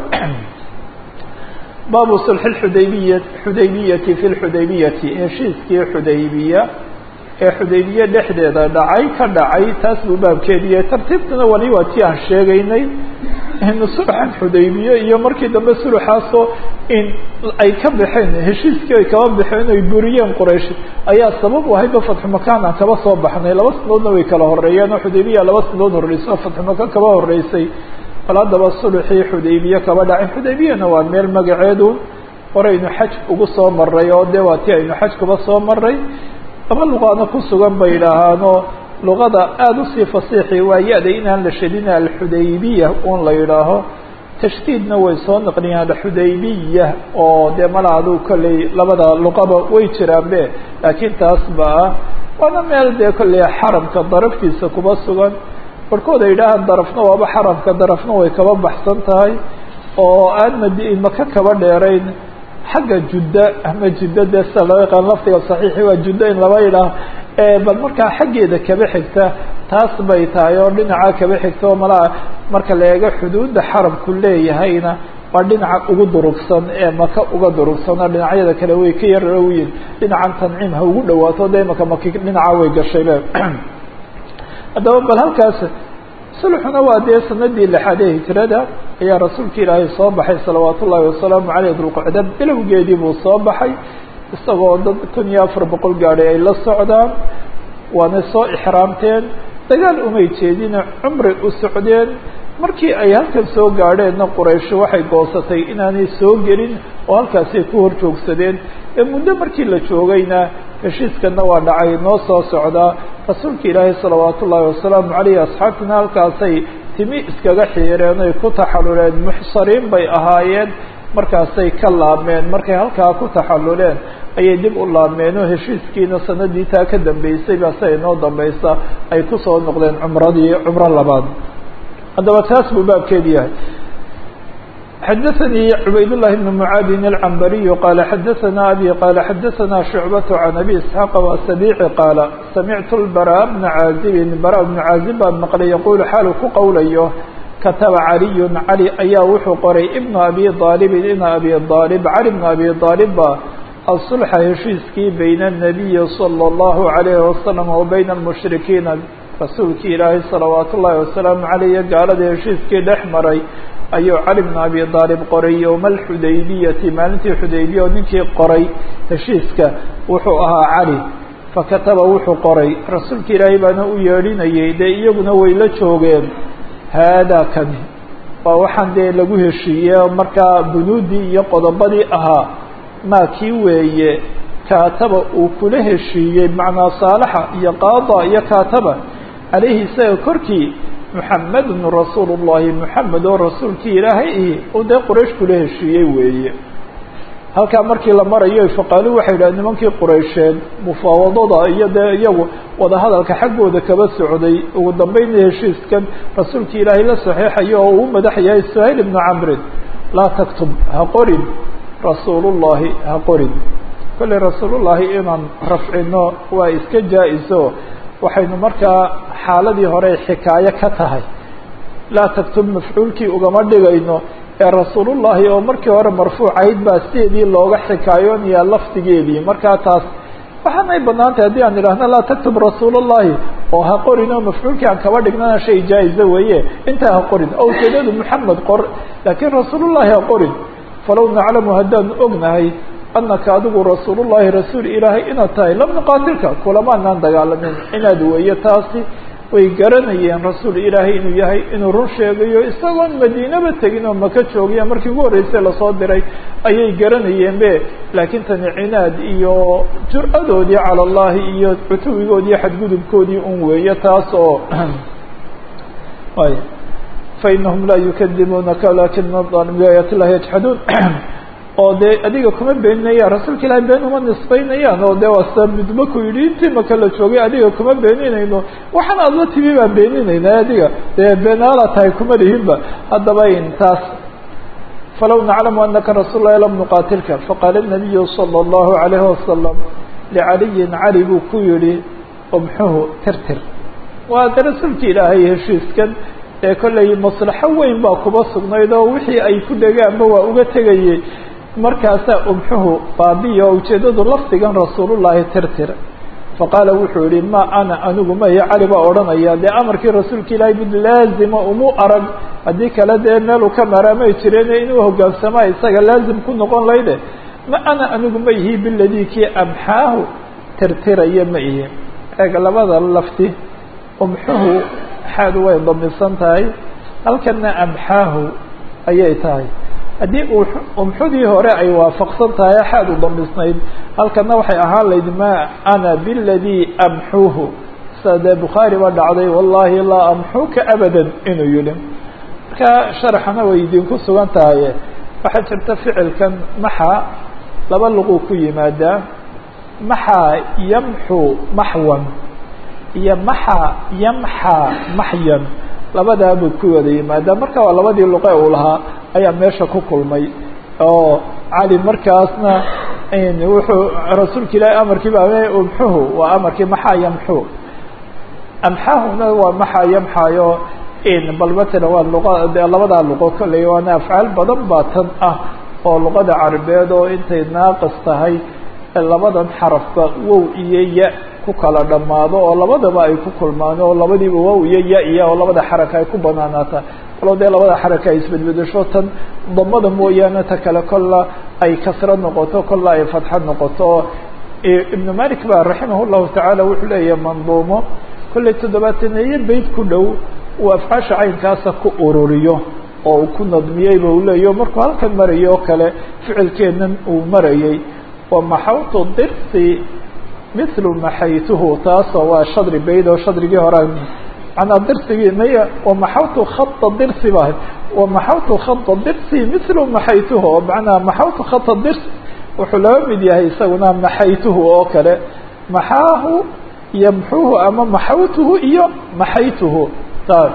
baabu sulxi xudaybiya xudaybiyati fi lxudaybiyati heshiiskii xudaybiya ee xudaybiye dhexdeeda dhacay ka dhacay taas buu baabkeediiye tartiibtuna wali waa tii aan sheegaynay sulxan xudaybiye iyo markii dambe sulxaasoo in ay ka baxeen heshiiskii ay kaba baxeen ay buriyeen quraysh ayaa sabab u ahaydba fatxu makaan aan kaba soo baxnay laba sanadoodna way kala horeeyeen oo xudaybiya laba sanadood horreysay oo fatxu makaan kaba horeysay bal haddaba sulxii xudaybiye kaba dhacay xudaybiyana waa meel magaceedu horaynu xaj ugu soo maray oo dee waa tii aynu xaj kuba soo maray laba luqaana ku sugan bay idhaahaanoo luqada aada usii fasiixi waa ya-da inaan la shadina alxudaybiya un la yidhaaho tashdiidna way soo naqliyaan alxudaybiya oo dee mala adu kolley labada luqaba way jiraanbe laakiin taas ba ah waana meel dee kolley xaramka daraftiisa kuba sugan barhkood ay idhaahaan darafna waaba xaramka darafna way kaba baxsan tahay oo aan mad maka kaba dheerayn xagga judda ama jidda dee sida loo yaqaan lafdiga saxiixi waa judda in laba yidhaah bal markaa xaggeeda kaba xigta taas bay tahay oo dhinaca kaba xigta oo malaa marka la eego xuduudda xaramku leeyahayna waa dhinaca ugu durugsan ee maka uga durugsan oo dhinacyada kale way ka yar dhowyiin dhinacan tanciim ha ugu dhawaato de imaka maki dhinaca way gashaybe haddaba bal halkaas sulxuna waa dee sanadii lixaad ee hijrada ayaa rasuulka ilaahay soo baxay salawaat ullaahi wasalaamu caleyh dulqacda bilowgeedii buu soo baxay isagoo dad kun iyo afar boqol gaadhay ay la socdaan waana soo ixraamteen dagaal umay jeedine cumri u socdeen markii ay halkan soo gaadheenna quraysh waxay goosatay inaanay soo gelin oo halkaasay ku hor joogsadeen ee muddo markii la joogayna heshiiskana waa dhacay noo soo socdaa rasuulka ilaahay salawaat ullaahi wasalaamu caleyh asxaabtina halkaasay timi iskaga xiireen oy ku taxaluleen muxsariin bay ahaayeen markaasay ka laabmeen markay halkaa ku taxaluleen ayay dib u laabmeen oo heshiiskiina sanadii taa ka dambeysay baa siday noo dambaysa ay kusoo noqdeen cumradii cumro labaad haddaba taas buu baabkeedi yahay xadaثnي عubayd اللhi بن معاadin العنbري qال xadaثna abي qال xadaثna شhuعبة عن أbي اسحاq وسبيعi qاaل samعtu البراء بن عاaزب براء بن عاaزب baan mqlay yqul xaalu ku qowlayo kataba عaliي عalي ayaa wuxuu qoray بن أbي طاaلب in أbي طاaلب عalي بن أbي طاaلب ba الصلxa heshiiskii byn النبي صلى الله عليه وسلم وبyn المشhriكيiن rasuulkii ilaahay صلaوaaت الlahi وaسلaaم عalيه gaalada heshiiskii dhex maray ayuu cali bn abi aalib qoray yowma alxudaybiyati maalintii xudaybiya oo ninkii qoray heshiiska wuxuu ahaa cali fakataba wuxuu qoray rasuulka ilaahay baana u yeedhinayay dee iyaguna way la joogeen haadaa kani waa waxaan dee lagu heshiiye markaa bunuudii iyo qodobadii ahaa maa kii weeye kaataba uu kula heshiiyey macnaa saalaxa iyo qaada iyo kaataba calayhi isaga korkii muxamedun rasuulu llahi muxamed oo rasuulkii ilaahay i uu dee quraysh kula heshiiyey weeye halkaa markii la marayo faqaalu waxay yidhaha nimankii quraysheed mufaawadada iyo dee iyagu wadahadalka xaggooda kaba socday ugu dambeynna heshiiskan rasuulkii ilaahay la saxeexayo oo uu madax yahay suhayl ibnu camrin laa taktub ha qorin rasuulullahi ha qorin kolley rasuulullahi inaan rafcino waa iska jaa-iso waxaynu markaa xaaladii hore xikaayo ka tahay laa taktub mafcuulkii ugama dhigayno ee rasuulullahi oo markii hore marfuucayd baa sideedii looga xikaayoonayaa lafdigeedii markaa taas waxaanay banaan tahay haddii aan idhaahno laa taktub rasuulullahi oo ha qorin oo mafcuulkii aan kaba dhignana shay jaa-izo weeye intaa ha qorin oo ujeedadu moxamed qor laakiin rasuulullahi ha qorin falow naclamu haddaanu ognahay anaka adigu rasuulullahi rasuul ilaahay inaad tahay lam nuqaatilka kulamaanaan dagaalamin inaad weeye taasi way garanayeen rasuul ilaahay inuu yahay inuu run sheegayo isagoon madiinaba tegin oo maka joogiya markii ugu horreysay lasoo diray ayay garanayeen be laakiin tani cinaad iyo jur-adoodii cala allahi iyo cutuwigoodii iyo xadgudubkoodii un weeye taas oo fainahum laa yukadibuunaka walakina alim biaayaati illahi yajxaduun oo dee adiga kuma beeninayaan rasuulka ilahay been uma nisbaynayaan oo de waasa midba ku yidhi intii maka la joogay adiga kuma beeninayno waxaan aad la timi baan beeninayna adiga dee beenaala tahay kuma lihinba haddaba intaas falow naclamu anaka rasuul lahi lam nuqaatilka faqaala الnabiyu salى اllahu alayhi wasalam licaliyin cali buu ku yihi umxuhu tirtir waa de rasuulka ilaahay heshiiskan ee kollay maslaxo weyn baa kuba sugnayd oo wixii ay ku dhegaanba waa uga tegayey markaasaa umxuhu baabiya oo ujeeddadu lafdigan rasuulullaahi tirtir faqaala wuxuu yihi ma ana anigu maya cali baa odhanaya dee amarkii rasuulka ilaahay mid laazima umu arag haddii kale dee meeluu ka maraamay jireen inuu hogaansamaa isaga laazim ku noqon layde ma ana anigu ma ihi biladii kii amxaahu tirtiraya ma ihi eeg labada lafti umxuhu xaadu way damisan tahay halkana amxaahu ayay tahay haddii umxudii hore ay waafaqsan tahay xaad u damisnayd halkana waxay ahaan layd ma ana biladii amxuuhu sida dee bukhaari ba dhacday wallahi laa amxuka abadan inuu yihi marka sharaxana way idinku sugan tahay waxaa jirta ficilkan maxa laba luquu ku yimaadaa maxa yamxu maxwan iyo maxa yamxa maxyan labadaabuu ku wada yimaadaa marka waa labadii luqe uu lahaa ayaa meesha ku kulmay oo cali markaasna wuxuu rasuulka ilaahay amarkii ba umxuhu waa amarkii maxaa yamxu amxahuna waa maxaa yamxayo bal matala waa luqa de labadaa luqo kolley waana afcaal badan baa tan ah oo luqada carabeed oo intay naaqis tahay labadan xarafba wow iyo ya ku kala dhammaado oo labadaba ay ku kulmaan oo labadiiba wow iyo ya iya oo labada xaraka ay ku banaanaata walo dee labada xaraka ay isbedbedesho tan damada mooyaane ta kale kolla ay kasro noqoto kolla ay fatxo noqoto ibnu malik ba raximah llahu tacaala wuxuu leeyahay manduumo kollay toddobaataneeye beyt ku dhow uu afcaasha caynkaasa ku ururiyo oo uu ku nadmiyeyba uu leeyaho markuu halkan marayay oo kale ficilkeenan uu marayay wamaxawtu dirsi mithlu maxaytuhu taasoo waa shadri bayd oo shadrigii hore manaa dirsigii maya wamaxawtu khata dirsi ba wamaxawtu khata dirsi mithlu maxaytuhu oo macnaa maxawtu khata dirsi wuxuu laba mid yahay isaguna maxaytuhu oo kale maxaahu yamxuhu ama maxawtuhu iyo maxaytuhu taas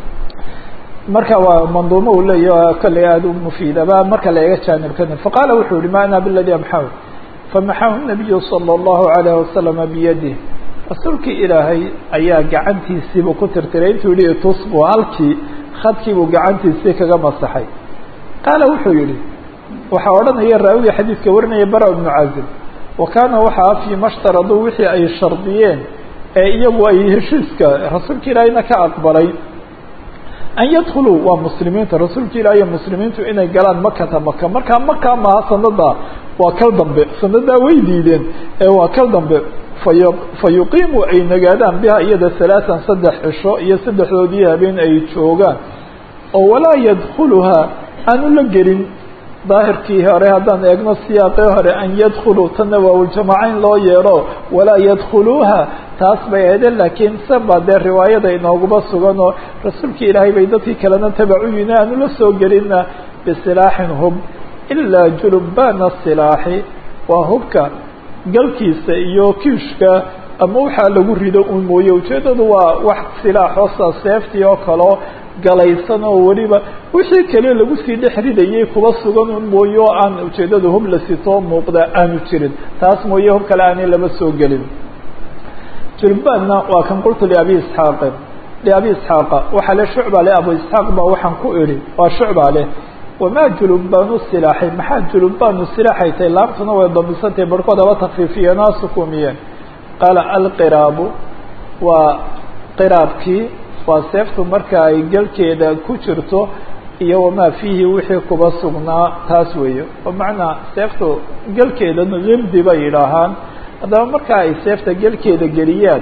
marka waa manduumo uu leeya kolley aada u mufiidaba marka la eega jaanibkani faqaala wuxuu yihi ma ana biladi amxahu famaxahu nabiyu salى اllahu alayh wasalama biyadih rasuulkii ilaahay ayaa gacantiisiibuu ku tirtiray intuu yihi tusbu halkii khadkiibuu gacantiisii kaga masaxay qaala wuxuu yihi waxaa odhanaya raawiga xadiidka warinaya bara ibnu cazib wa kaana waxaa fii mashtaraduu wixii ay shardiyeen ee iyagu ay heshiiska rasuulka ilaahayna ka aqbalay an yadkuluu waa muslimiinta rasuulka ilaah iyo muslimiintu inay galaan makata maka markaa maka maha sanada waa kal dambe sanadaa way diideen ee waa kal dambe fay fa yuqiimu ay nagaadaan biha iyada halaatan saddex cisho iyo saddexdoodii habeen ay joogaan oo walaa yadkuluhaa aanu la gelin daahirkii hore haddaan eegno siyaaqii hore an yadkuluu tanna waawljamaaca in loo yeero walaa yadkuluuha taas bay ahaydeen laakiin saba dee riwaayada inooguma sugan oo rasuulka ilaahay bay dadkii kalena tabacu yihin aanu la soo gelina bisilaaxin hub ilaa julubbaana silaaxi waa hubka galkiisa iyo kiishka ama waxaa lagu rido un mooye ujeeddadu waa wax silaaxoosa seeftii oo kaleo galaysan oo weliba wixii kale lagu sii dhex ridayay kuba sugan un mooye oo aan ujeeddadu hub la sitoo muuqda aanu jirin taas mooye hub kale aanay lama soo gelin julubbaanna waa kan qultu liabi isxaaqin liabi isxaaqa waxaa le shucba le abu isxaaq baa waxaan ku idhi waa shucba leh wamaa julubbaanu silaaxi maxaa julubbaanu silaaxay tahay laabtuna way damisantahay barhkood haba takfiifiyeen aa sukuumiyeen qaala alqiraabu waa qiraabkii waa seeftu marka ay galkeeda ku jirto iyo wamaa fiihi wixii kuba sugnaa taas weeye oo macnaa seeftu galkeedana limdi bay yidhaahaan haddaba marka ay seefta gelkeeda geliyaan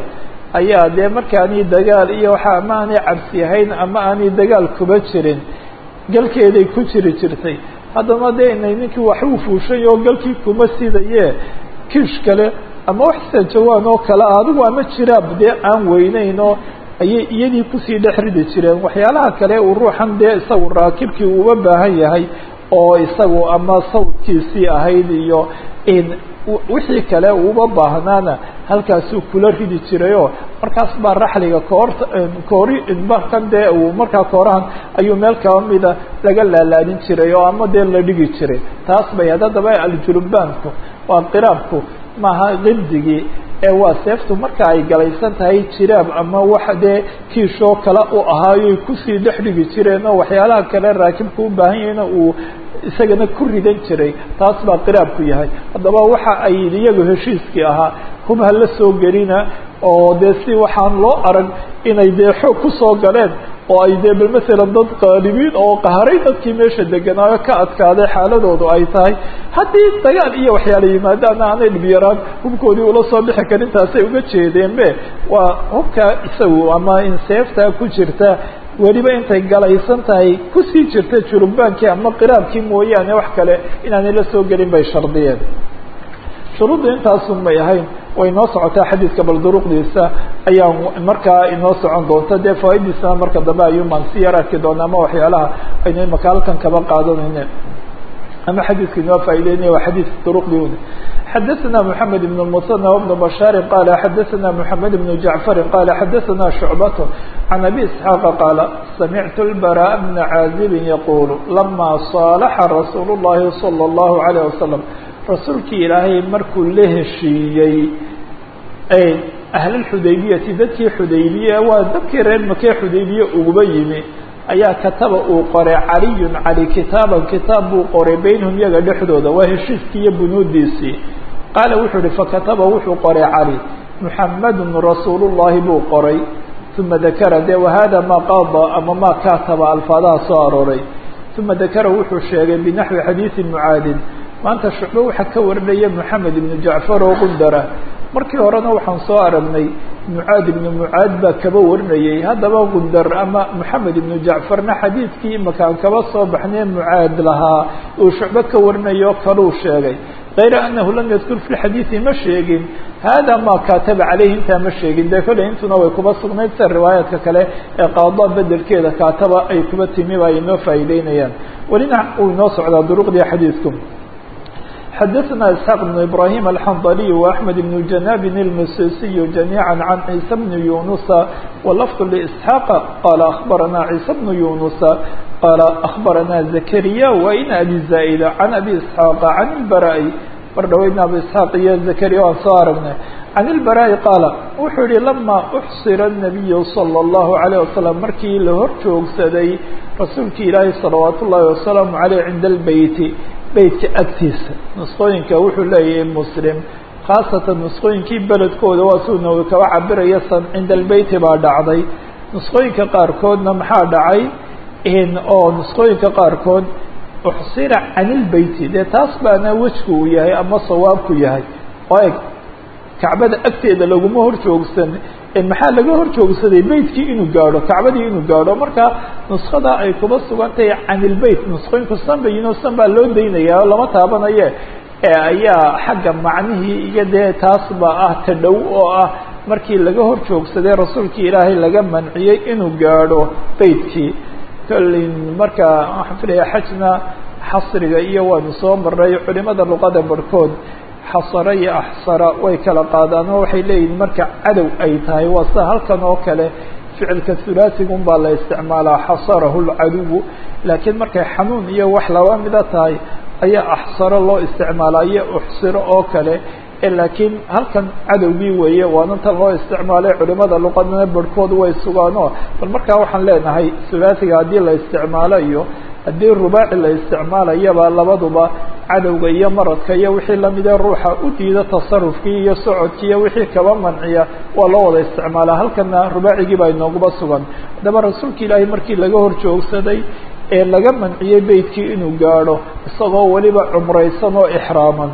ayaa dee markaanay dagaal iyo waxa ama aanay cabsi ahayn ama aanay dagaal kuba jirin galkeeday ku jiri jirtay haddana dee inay ninkii wax uu fuushay oo galkii kuma sidaye kiish kale ama wax sajawaan oo kale ah adigu ama jiraab dee aan weyneyn oo ayay iyadii kusii dhex ridi jireen waxyaalaha kale uu ruuxan dee isagu raakibkii uga baahan yahay oo isagu ama sawdkiisii ahayd iyo wixii kale uuba baahnaana halkaasuu kula ridi jirayoo markaas baa raxliga koorta koori markan dee uu markaa koorahan ayuu meel kaba mida laga laalaadin jiray oo ama dee la dhigi jiray taas bay haddadaba aljulubaanku waa qiraabku maaha qibdigii ee waa seeftu marka ay galaysan tahay jiraab ama wax dee kiishoo kale u ahaayoy kusii dhex dhigi jireen oo waxyaalaha kale raakibku u baahan yahayna uu isagana ku ridan jiray taas baa qiraabku yahay haddaba waxa ay iyagu heshiiskii ahaa hub ha la soo gelina oo dee si waxaan loo arag inay dee xoog kusoo galeen oo ay dee bal masalan dad qaalibiin oo qaharay dadkii meesha deganaayo ka adkaaday xaaladoodu ay tahay haddii dagaal iyo waxyaala yimaadaana aanay dhibyaraan hubkoodii ula soo bixi karin taasay uga jeedeenbe waa hubka isagu ama in seeftaa ku jirta weliba intay galaysan tahay kusii jirta julubaankii ama qiraabkii mooyaane wax kale inaanay la soo gelin bay shardiyeen shuruuddu intaasun may ahayn way inoo socotaa xadiidka bal duruqdiisa ayaa markaa inoo socon doonta dee fawaidiisana marka dambe ayuumaan si yar arki doona ama waxyaalaha aynu imaka halkan kaba qaadanayne ama xadiidka inoo faa'ideynaya waa xadiid duruqdii un xadaثna mحamed بن المثنى وبن بشhاaر qال xadaثna mحamed بن جعفر qال xadaثna شعبة عن أbي اسحاaq qال سمعت البراء بن عازب يقول لما صاaلxa رsuuل اللhi صلى الله عليه وسلم rasuulkii ilaahay markuu la heshiiyey ahlulxudaybiyati dadkii xudaybiye waa dadkii reer makee xudaybiye uguba yimi ayaa kataba uu qoray caliyun cali kitaaban kitaab buu qoray baynahum yaga dhexdooda waa heshiiskii iyo bunuudiisii qaala wuxuu ihi fakataba wuxuu qoray cali muxamadun rasuulullahi buu qoray uma dakara de wahada maa qaada ama maa kataba alfaadaha soo arooray uma dakara wuxuu sheegay binaxwi xadiidi mucaadin maanta shucbe waxaa ka warinaya moxamed ibnu jacfar oo qundara markii horena waxaan soo aragnay mucaad ibnu mucaad baa kaba warinayay haddaba gundar ama moxamed ibnu jacfarna xadiidkii imakaan kaba soo baxnee mucaad lahaa uu shucbe ka warinayo kaluu sheegay kayra anahu lam yadkur fi lxadiidi ma sheegin hada ma kataba caleyhi intaa ma sheegin dee kolley intuna way kuba sugnayd sida riwaayaadka kale ee qaada bedelkeeda kaataba ay kuba timi ba ay inoo faa'iideynayaan welina uu inoo socdaa duruqdii xadiidku xadaثna isxaaq بn ibrahim alxandaliy وaxmed bn janabin اlmasisiy jamiعa can ciisa bn yunusa walafd lisxaaqa qala akhbarana ciisa bn yunusa qala akhbarana zakariya wain abi zaa'ida can abi isxaaqa can ilbara'i mar dhaweydna abu isxaaq iyo zakariya waan soo aragnay can ilbara'i qaala wuxuu yihi lama uxsira الnabiyu salى اllahu عalيه wasalam markii la hor joogsaday rasuulki ilaahi salawaat ullahi wasalaamu aleyh cinda albeyti beytka agtiisa nusqooyinka wuxuu leeyahay muslim khaasatan nusqooyinkii beledkooda waa suu nawi kaba cabiraya san cinda albeyti baa dhacday nusqooyinka qaarkoodna maxaa dhacay oo nusqooyinka qaarkood uxsira can ilbeyti dee taas baana wejku uu yahay ama sawaabku yahay oo eg kacbada agteeda laguma hor joogsan maxaa laga hor joogsaday beytkii inuu gaadho kacbadii inuu gaadho marka nuskada ay kuba sugan tahay can ilbeyt nusqooyinku sanbayino san baa loo daynaya oo lama taabanaye ayaa xagga macnihii iyo dee taas ba ah ta dhow oo ah markii laga hor joogsaday rasuulkii ilaahay laga manciyey inuu gaadho beytkii kollin marka waxaan filaya xajna xasriga iyo waanu soo maray culimada luqada barhkood xasara iyo axsara way kala qaadaan oo waxay leeyihin marka cadow ay tahay waa sida halkan oo kale ficilka hulaasigun baa la isticmaalaa xasarahu lcaduwu laakiin markay xanuun iyo wax laba mida tahay ayaa axsaro loo isticmaalaa iyo uxsiro oo kale laakiin halkan cadowgii weeye waana tan loo isticmaalay culimada luqadana barhkood way sugaanoo bal markaa waxaan leenahay hulaasiga haddii la isticmaalayo haddii rubaaci la isticmaalayaba labaduba cadowga iyo maradka iyo wixii lamidee ruuxa u diida tasarufkii iyo socodkii iyo wixii kaba manciya waa loo wada isticmaalaa halkana rubaacigii baa inooguba sugan haddaba rasuulka ilaahay markii laga hor joogsaday ee laga manciyey beytkii inuu gaadho isagoo weliba cumraysan oo ixraaman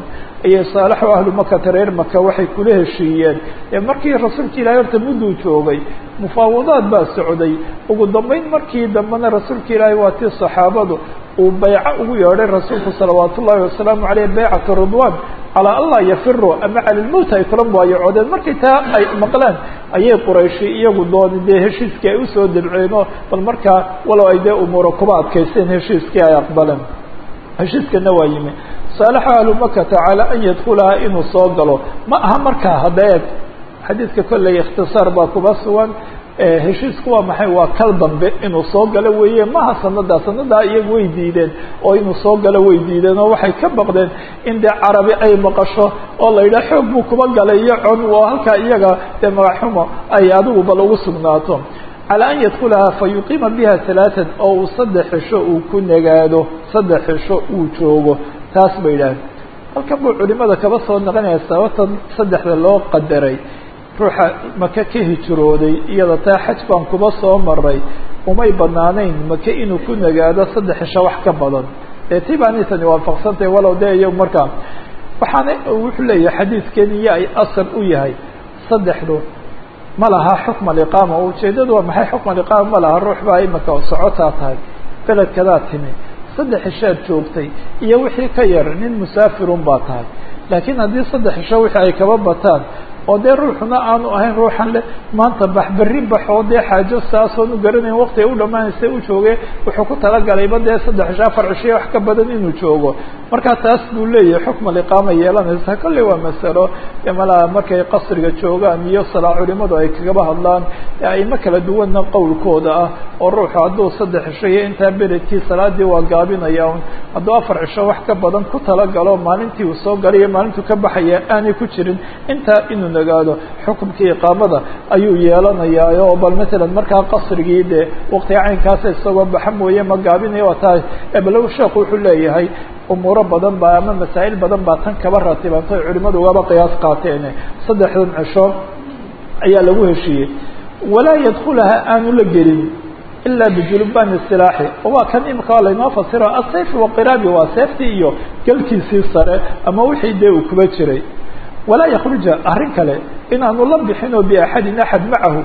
ayay saalaxu ahlu makata reer maka waxay kula heshiiyeen ee markii rasuulka ilahi horta mudduu joogay mufaawadaad baa socday ugu dambeyn markii dambena rasuulka ilaahi waa tii saxaabadu uu bayco ugu yeedhay rasuulku salawaat ullahi wasalaamu caleyh baycatu ridwan calaa allah yafiru ama cala lmowt ay kula mubaayacodeen markii taa ay maqleen ayay qurayshi iyagu dooni dee heshiiskii ay usoo dabceenoo bal markaa walow ay dee umuura kuba adkaysteen heshiiskii ay aqbaleen heshiiskana waa yimi saalaxa ahlu makata calaa an yadkulaha inuu soo galo ma aha markaa hadda eeg xadiidka kolley ikhtisaar baa kuba sugan heshiisku waa maxay waa kal dambe inuu soo galo weeye maha sanadaa sanadaa iyagu way diideen oo inuu soo galo way diideen oo waxay ka baqdeen in dee carabi ay maqasho oo la yidhaha xoog buu kuba galay iyo con oo halkaa iyaga dee magaxumo ay adigu bal ugu sugnaato calى an yadkulaha fayuqiima biha ثalaaثan oo uu saddex xisho uu ku nagaado saddex xisho uu joogo taas bay yidhaaheen halkan buu culimada kaba soo naqanaya sababtan saddexda loo qadaray ruuxa maka ka hijrooday iyada taa xaj baan kuba soo maray umay banaanayn maka inuu ku nagaado saddex xisho wax ka badan ee ti baani tani waafaqsantahay walow dee iyo markaa waxaana wuxuu leeyahay xadiidkeniyo ay asal u yahay saddexdu ma laha xukm aliqaama oo ujeedadu waa maxay xukm aliqaama ma laha ruux baa imika socotaa tahay beledkadaa timi saddex xishaad joogtay iyo wixii ka yar nin musaafirun baa tahay laakiin haddii saddex xisho wixii ay kaba bataan oo dee ruuxuna aanu ahayn ruuxan le maanta bax berri bax oo dee xaajo saasoon u garanayn waqti ay u dhamaanaysa u jooge wuxuu ku talagalayba dee saddex cisho afar cishiyo wax ka badan inuu joogo marka taas buu leeyahay xukm aliqaama yeelanaysa kolley waa masalo malaa markay qasriga joogaan iyo salaa culimadu ay kagaba hadlaan aimo kala duwanna qowlkooda ah oo ruuxu hadduu saddex cisho iyo intaa beledkii salaadii waa gaabinaya un hadduu afar cisho wax ka badan ku talagalo maalintii uu soo galay iyo maalintuu ka baxaya aanay ku jirin intaa inuu nagaado xukumkii iqaamada ayuu yeelanayaa oo bal matalan markaa qasrigii dee waqtiga caynkaasa isagoo baxa mooye ma gaabinaya waa tahay balow sheekhu wuxuu leeyahay umuuro badan baa ama masaa'il badan baa tan kaba ratibantay culimadu ugaba qiyaas qaateen saddexdan cisho ayaa lagu heshiiyey walaa yadkulaha aanu la gelin ilaa bijulubani silaaxi waa kan imika waa laynoo fasiro asayf waqiraabi waa seeftii iyo galkiisii sare ama wixii dee uu kuba jiray walaa yakruja arrin kale inaanu la bixin oo biaxadin axad macahu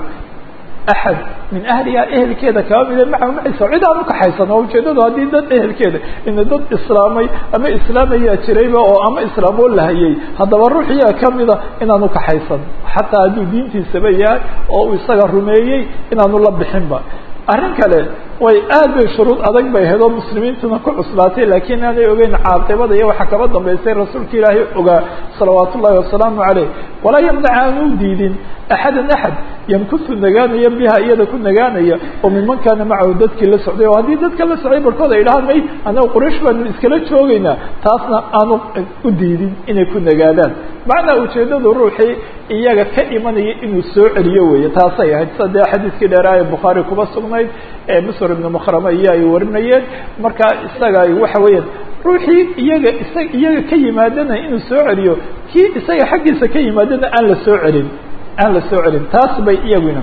axad min ahliha ehelkeeda kaba mida macahu maciisa cid aan ukaxaysan oo ujeedadu haddii dad ehelkeeda ina dad islaamay ama islaamayaa jirayba oo ama islaamoo lahayay haddaba ruuxiyaa kamida inaan ukaxaysan xataa hadduu diintiisaba yahay oo uu isaga rumeeyey inaanu la bixinba arrin kale way aad bay shuruud adag bay ahayd oo muslimiintuna ku cuslaatay laakiin aanay ogeyn caaqibada iyo waxaa kaba dambaysay rasuulka ilaahay ogaa salawaat ullahi wasalaamu caleyh walaa yamnac aanu diidin axadan axad yamkusu nagaanaya biha iyada ku nagaanaya oo miman kaana macahu dadkii la socday oo haddii dadka la socday barkood ay dhahaan may anaga quraysh baanu iskala joogaynaa taasna aanu u diidin inay ku nagaadaan macnaa ujeedadu ruuxii iyaga ka imanaya inuu soo celiyo weeye taasay ahayd sida dee xadiiskii dheeraaya bukhaari kuba sugnayd ee misr ibnu makrama iyo ay warinayeen marka isaga waxa weeyaan ruuxii iyaga isa iyaga ka yimaadana inuu soo celiyo kii isaga xaggiisa ka yimaadana aan la soo celin aan la soo celin taas bay iyaguna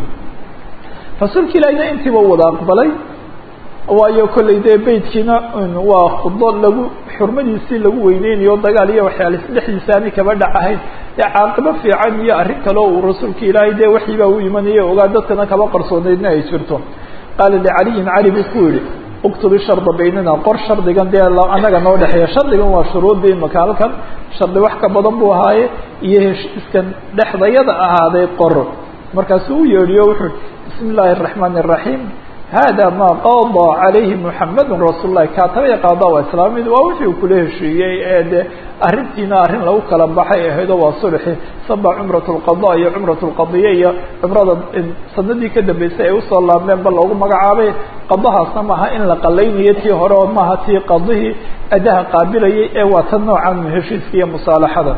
rasuulka ilaahina intiiba wada aqbalay waayo kollay dee beydkiina waa khudo lagu xurmadiisii lagu weyneynayo dagaal iyo waxyaala dhexdiisa ani kaba dhac ahayd ee caaqibo fiican iyo arrin kale oo uu rasuulka ilaahay dee waxii baa u imanaya ogaa dadkana kaba qarsoonaydna ay jirto qaala licaliyin cali buu ku yihi uktubi sharda baynana qor shardigan dee anaga noo dhexeeya shardigan waa shuruuddii imaka halkan shardi wax ka badan buu ahaaye iyo heshiiskan dhexdayada ahaaday qor markaasuu u yeedhiyo wuxuu bismi illaahi araxmaani araxiim hada ma qada calayhi muxamadu rasuul lahi kaataba qaada waa islaamid waa wixii uu kula heshiiyey ee de arrintiina arrin lagu kala baxay ahaydoo waa sulxi saba cumrat lqada iyo cumrat lqadiya iyo cumrada sanadii ka dambeysay ay usoo laabmeen ba loogu magacaabay qadahaasna maaha in la qalaynayo tii hore oo maaha tii qadihii adaha qaabilayay ee waa tan noocan heshiiska iyo musaalaxada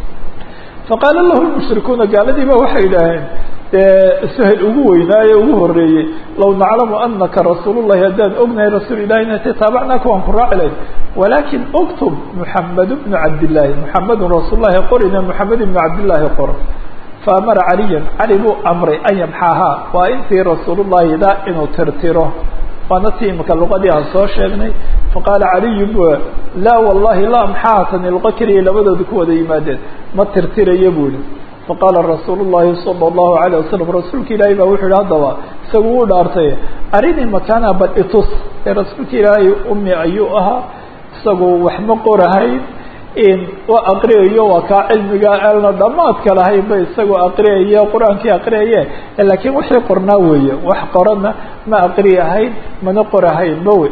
faqaala lahu lmushrikuuna gaaladiiba waxay idhaaheen dee sahel ugu weynaaye ugu horeeyey law naclamu anaka rasuul llahi haddaan ognahay rasuul ilahi inati taabacnaaka waan ku raaci lahayn walakin uktub muxamed bnu cabdillaahi muxamedun rasuul lahi qorina muxamed ibnu cabdillaahi qor faamara caliyan cali buu amray an yamxahaa waa intii rasuulullahi da inuu tirtiro waana tii imika luqadii aan soo sheegnay faqaala caliyu bu laa wallahi laa maxaatan ilqa keliya labadooda ku wada yimaadeen ma tirtirayo bu ihi faqaala rasuulu llahi sala allahu alayh wasalam rasuulka ilaahay baa wuxuu yihi haddaba isagu u dhaartay arinii makaana bal itus ee rasuulka ilaahay umi ayuu ahaa isagu wax ma qorahayn waa aqriyayo waa kaa cilmiga elna dhamaadka lahayn ba isagoo aqriyayo qur-aankii aqriyaye laakiin wixii qornaa weeye wax qorana ma aqriyahayn mana qorahayn ba wey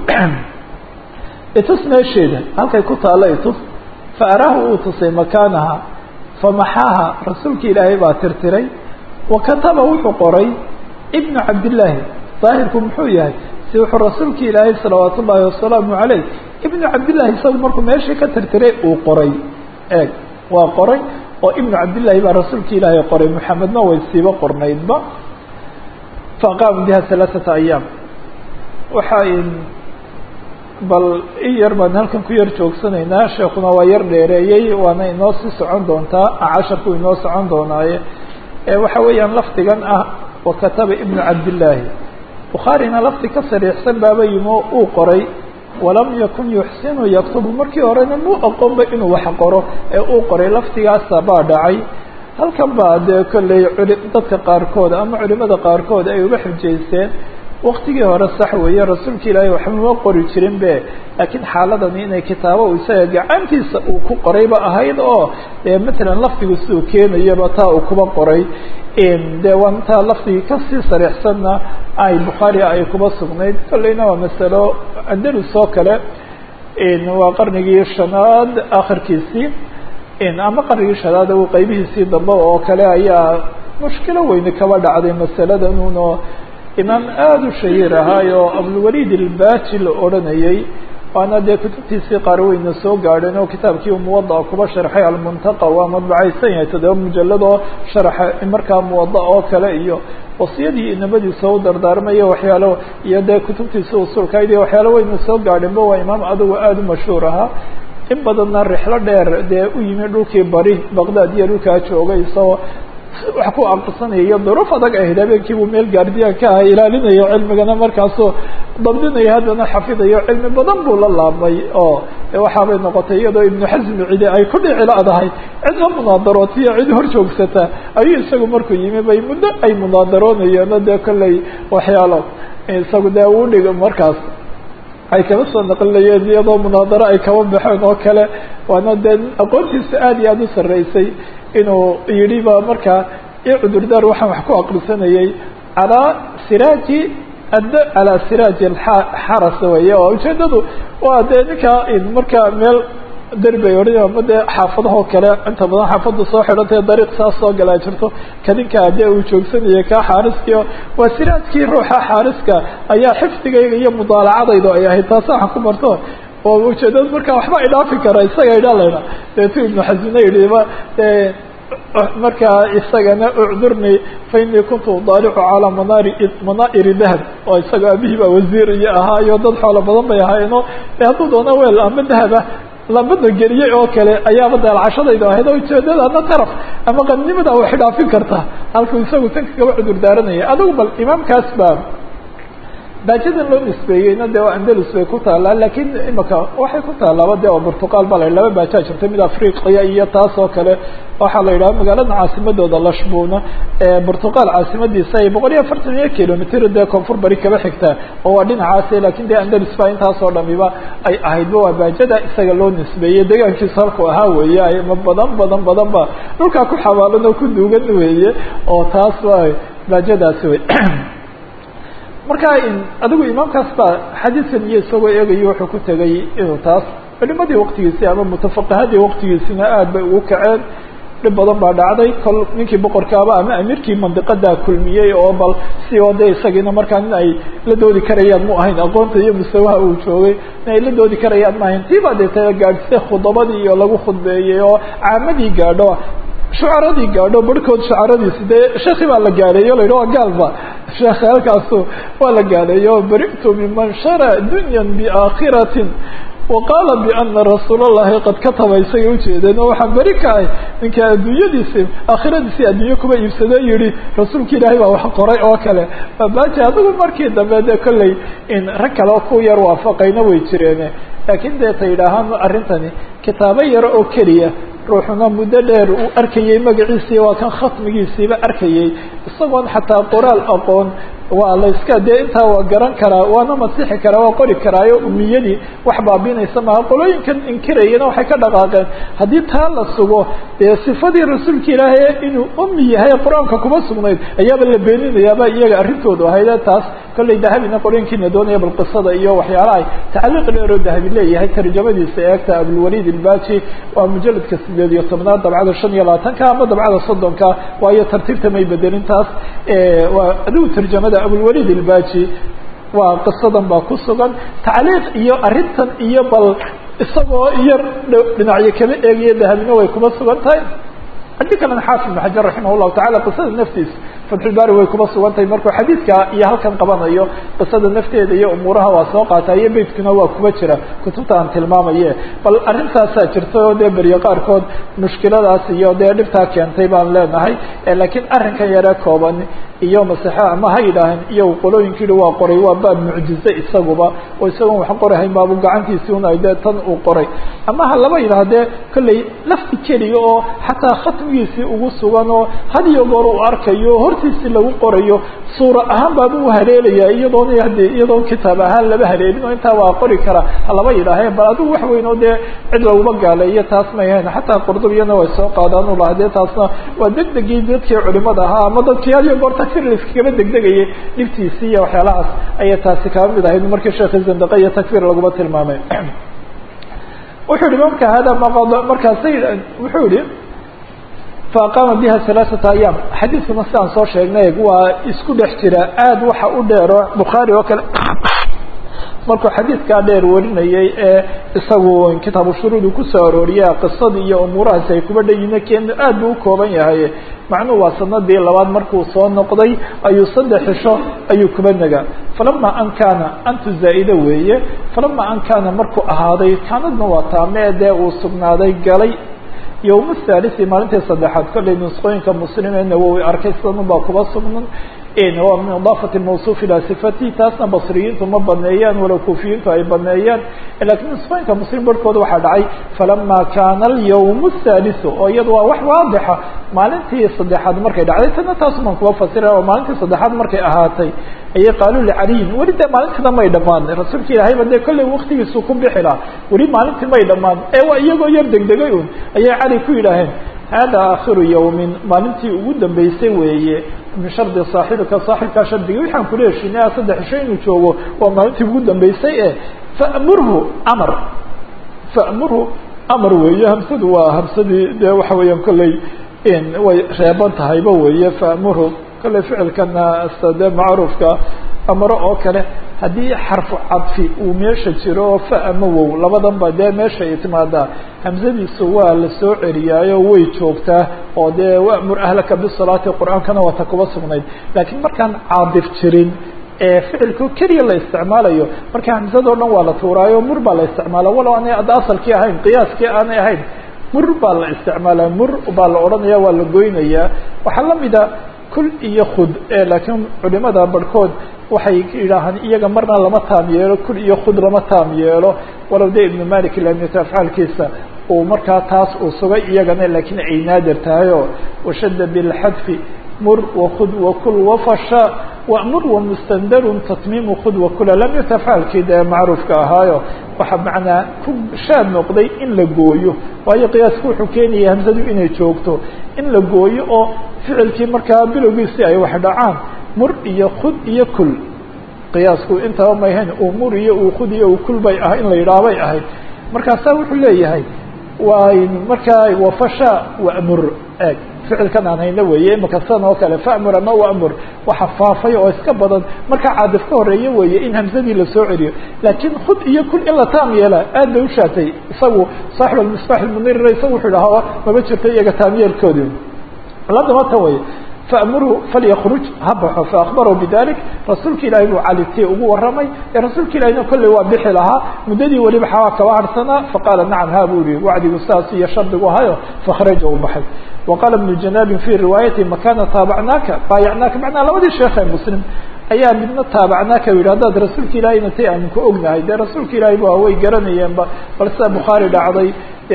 itus meesheeda halkay ku taalo itus fa araahu uu tusay makaanaha famaxaaha rasuulka ilaahay baa tirtiray wa kataba wuxuu qoray ibnu cabdillaahi daahirku muxuu yahay si wuxuu rasuulka ilaahay salawaat ullaahi wasalaamu caleyh ibnu cabdillahi isagu markuu meeshii ka tirtiray uu qoray eeg waa qoray oo ibnu cabdillahi baa rasuulka ilaahay qoray maxamedna way siiba qornaydba faaqaama biha halaaثata ayaam waxa bal in yar baan halkan ku yar joogsanaynaa sheekuna waa yar dheereeyey waana inoo sii socon doontaa casharku inoo socon doonaaye waxa weeyaan lafdigan ah wa kataba ibnu cabdillaahi bukhaarina lafdi ka sariixsan baaba yimi oo uu qoray walam yakun yuxsinu yaktubu markii horena muu aqoonba inuu wax qoro ee uu qoray lafdigaasa baa dhacay halkan baa dee kolley dadka qaarkood ama culimada qaarkood ay uga xujaysteen waktigii hore sax weeye rasuulka ilaahay waxbama qori jirin be laakiin xaaladani inay kitaabo isaga gacantiisa uu ku qorayba ahayd oo matalan lafdigu siduu keenayaba taa uu kuba qoray de waa intaa lafdigii kasii sariixsanna ay bukhaari ay kuba sugnayd kolleyna waa masalo andalus oo kale waa qarnigii shanaad akhirkiisii ama qarnigii shanaad u qeybihiisii dambe oo kale ayaa mushkilo weyne kaba dhacday masaladan uno imaam aada u shahiir ahaayo abulwaliid ilbaji la odhanayey waana dee kutubtiisii qaar weyna soo gaadheen oo kitaabkii muwada kuba sharxay almuntaqa waa madbacaysan yahay toddoba mujalad oo sharxa markaa muwada oo kale iyo wasiyadii inamadiisa u dardaarmaya waxyaalo iyo dee kutubtiisa usulkayd iyo waxyaalo weyna soo gaadheenba waa imaam adigu aada u mashhuur ahaa in badanna rixlo dheer dee u yimi dhulkii bari baqdaad iyo dhulkaa joogay isagoo wax ku aqrisanaya iyo duruuf adag ahayd habeenkiibuu meel gaardiyan ka aha ilaalinayo cilmigana markaasoo dabdinayo haddana xafidayo cilmi badan buu la laabmay oo waxaabay noqotay iyadoo ibnu xasmi cidi ay ku dhici la-dahay cid la munaadarootaiyo cid hor joogsata ayuu isagu markuu yimi bay muddo ay munaadaroonayeenoo dee kolley waxyaalo isagu dee uu dhigo markaas ay kaba soo naqlinayeen iyadoo munaadaro ay kaba baxeen oo kale waana dee aqoontiisa aada iyo aada u sarreysay inuu yidhi ba markaa i cudurdaar waxaan wax ku aqrisanayay calaa siraaji ad calaa siraaji xaras weye oo ujeedadu waa dee ninkaa markaa meel derbi ay odhan ama dee xaafadahoo kale inta badan xaafadda soo xidhantae dariiq saas soo galaa jirto kadinkaa dee uu joogsanayay kaa xaariskii waa siraajkii ruuxa xaariska ayaa xifdigayga iyo mudaalacadaydu ay ahayd taasa waxaan ku barto oo ujeedada markaa waxba idhaafi kara isaga idhalayna deetu ibnu xasina yidhiba markaa isagana ucdurni fa inii kuntu udaalicu calaa manaari manaa'iri dahab oo isaga abihii baa wasiir iyo ahaa iyo dad xoolo badan bay ahaayeeno hadduu doona weel ama dahaba lambada geliyey oo kale ayaaba daalcashadaydu ahayd oo ujeedada ama taraf ama qannimada wax dhaafin karta halkuu isagu tan kagaba cudur daaranaya adigu bal imaamkaas baa baajadan loo nisbeeyeyna de andalus bay ku taallaa lakiin imaka waxay ku taalaaba de oo burtuqaal ba la laba baajaa jirta mid afriqiya iyo taas oo kale waxaa la yidhaha magaalada caasimadooda lashbuna burtuqaal caasimadiisa ay boqol iyo afartan iyo kilomitr dee koonfur bari kaba xigtaa oo waa dhinacaasi lakin de andalus ba intaasoo dhamiba ay ahaydba waa baajada isaga loo nisbeeyey deegaankiisa halku ahaa weeye ma badan badan badan ba dhulkaa ku xawaalan oo ku duugan weeye oo taas waa baajadaasi wey marka adigu imaamkaas baa xadiidkan iyo isagoo eegayo wuxuu ku tegay inuu taas culimadii waktigiisii ama mutafaqahadii waktigiisina aad bay ugu kaceen dhib badan baa dhacday kol ninkii boqorkaaba ama amiirkii mandiqadaa kulmiyey oo bal si oo de isagiina markaa in ay la doodi karayaan mu ahayn aqoonta iyo mustawaha uu joogay in ay la doodi karayaan ma ahayn tii baa dee ta gaadhsay khudabadii iyo lagu khudbeeyey oo caamadii gaadho shucaradii gaadho barhkood shucaradiisi dee sheekhi baa la gaadheeyo la yidhi waa gaalba sheekh halkaasu waa la gaadheeyo bari'tu miman shara dunyan biaakhiratin waqaala biana rasuul allahi qad kataba isagay ujeedeen oo waxaan beri ka ahay ninka adduunyadiisi aakhiradiisii adduunye kuma iibsado yihi rasuulka ilaahay baa wax qoray oo kale baaji adigu markii dambe dee kolley in rag kale oo ku yar waafaqayna way jireene laakiin dee ta yidhaahaan arrintani kitaabo yaro oo keliya ruuxuna muddo dheer uu arkayey magaciisii waa kan khatmigiisiiba arkayey isagoon xataa qoraal aqoon waa la iska dee intaa waa garan karaa waana masixi karaa waa qori karaayo umiyadii wax baabinaysa maha qolooyinkan inkirayana waxay ka dhaqaaqeen haddii taa la sugo dee sifadii rasuulka ilaahay inuu umi yahay qur-aanka kuma sugnayd ayaaba la beeninayaaba iyaga arrintoodu ahayde taas kolley dahabina qolooyinkiina doonaya bal qisada iyo waxyaalaha tacliiq dheeroo dahabi leeyahay tarjamadiisa eegta abulwalid ilbaji waa mujaladka sideed iyo tobnaad dabcada shan iyo labaatanka ama dabcada soddonka waayo tartiibta may bedelin taas waa adigu tarjamada abulwalid ilbaji waa qisadan baa ku sugan tacliiq iyo arrintan iyo bal isagoo yar dhinacyo kama eegayo dahabina way kuma sugan tahay haddii kalena xaafid ibn xajar raximah llahu tacala qisada naftiisa fatxulbaari way kuma sugan tahay markuu xadiidka iyo halkan qabanayo qisada nafteeda iyo umuuraha waa soo qaata iyo beytkuna waa kuma jira kutubta aan tilmaamaye bal arrintaasaa jirta oo dee beryo qaarkood mushkiladaas iyo dee dhibtaa keentay baan leenahay laakiin arrinkan yare kooban iyo masexe ama ha yidhaahan iyo qolooyinka yihi waa qoray waa baab mucjize isaguba oo isagoon wax qorahayn baabu gacantiisii un ay dee tan uu qoray ama ha laba yidhahdee kolley lafti keliya oo xataa khatmigiisii ugu sugan oo had iyo goor uu arkayo hortiisii lagu qorayo suura ahaan baaba u haleelaya iyadoona hade iyadoon kitaab ahaan laba haleelin oo intaa waa qori kara ha laba yidhaaheen bal adigu wax weyn oo dee cid laguma gaaleeyo taas may ahayn xataa qurdubiyana way soo qaadaan u laha dee taasna waa degdegii dadkii culimada ahaa ama dadkii had iyo goor takfir laiskagaba degdegayay dhibtiisii iyo waxyaalahaas ayay taasi kaba mid ahayd markii sheekhi zandaqa iyo takfir laguma tilmaamay wuxuu yihi marka hada maqad markaasa wuxuu yihi faaqaama biha halaaثata ayaam xadiidkuna sidaan soo sheegnay waa isku dhex jira aad waxa u dheero bukhaari oo kale markuu xadiidkaa dheer warinayay ee isagu kitaabu shuruudu kusoo arooriya qisadii iyo umuurahaasi ay kuba dhayina ken aad buu ukooban yahay macnuhu waa sanadii labaad markuu soo noqday ayuu saddex xisho ayuu kuba nagaa falama an kaana antu zaa'ide weeye falama an kaana markuu ahaaday kaanadna waa taame dee uu sugnaaday galay yowma thalisi maalintii saddexaad kollay nusqooyinka muslim ee nawowi arkay sidan ubaa kuba sugnan waa min idaafati mawsuuf ilaa sifati taasna basriyiintu ma baneeyaan walow kuufiyiintu ay baneeyaan lakiin nusqooyinka muslim barhkooda waxaa dhacay falama kaana alyawm الthaliثu oo iyada waa wax waadixa maalintii saddexaad markay dhacday tana taas baan kuba fasira oo maalintii saddexaad markay ahaatay ayay qaaluu licaliyin weli dee maalintiina may dhamaan rasuulka ilaahayba dee kollay waktigiisu ku bixi laha weli maalintii may dhamaan ee waa iyagoo yar degdegay un ayay cali ku yidhaaheen hada aakhiru yawmin maalintii ugu dambeysay weeye min shardi saaxibika saaxibkaa shardigii waxaan kula heshinay saddex isho inuu joogo waa maalintii ugu dambeysay e famurhu amar famurhu amar weeye hamsadu waa hamsadii dee waxa weeyaan kolley way reeban tahayba weeye famurhu kolley ficilkana de macruufka amaro oo kale haddii xarfu cadfi uu meesha jiro oo fa ama wow labadan ba dee meesha ay timaadaa hamsadiisu waa la soo celiyaayo way joogtaa oo dee wamur ahlaka bisalaati qur-aankana waa ta kuba sugnayd laakiin markaan caadif jirin ee ficilku keliya la isticmaalayo marka hamsadoo dhan waa la tuuraayo mur baa la isticmaala walow aanay ada asalkii ahayn qiyaaskii aanay ahayn mur baa la isticmaalaa mur baa la odhanaya waa la goynayaa waxaa lamida kul iyo khud laakiin culimada barhkood waxay yidhaahaan iyaga marna lama taam yeelo kul iyo khud lama taam yeelo walow de ibnu malik lamita afcaalkiisa uu markaa taas uu sugay iyagana laakiin ay naadir tahay oo washadda bilxadfi mur wakud wakul wafasha wamur wamustandarun tatmiimu khud wakula lam yuta afcaalkii dee macruufka ahaayo waxaa macnaa ku shaad noqday in la gooyo waayo qiyaasku wuxuu keenaya hamsadu inay joogto in la gooyo oo ficilkii markaa bilowgiisii ay wax dhacaan mur iyo khud iyo kul qiyaasku intaba mayhayn uu mur iyo uu khud iyo uu kul bay ah in la yidhaah bay ahayd markaasaa wuxuu leeyahay waa markaa wafasha wamur eeg ficilkan aan hayna weeye imaka sidan oo kale famur ama wamur waxa faafay oo iska badan markaa caadif ka horeeya weeye in hamsadii lasoo celiyo laakiin khud iyo kul in la taam yeela aad bay ushaatay isagu saaxib almisbax almunir isagu wuxuu dhahaa maba jirto iyaga taamyeelkoodi ladama ta way faamurhu falyakruj ha baxo faakbarahu bidalik rasuulka ilaahay buu cali tii ugu warramay ee rasuulka ilahina kolley waa bixi lahaa muddadii weliba xawaa kaba harsanaa faqaala nacam ha buu yihi wacdigu saas iyo shardigu ahayo fakhraja u baxay waqaala ibnu janaabin fi riwaayati makana taabacnaaka baayacnaaka macnaa labadii sheekh ee muslim ayaa midna taabacnaaka u yidhi haddaad rasuulka ilahayna tay aanu ku ognahay dee rasuulka ilaahay ba way garanayeenba bal sida bukhaari dhacday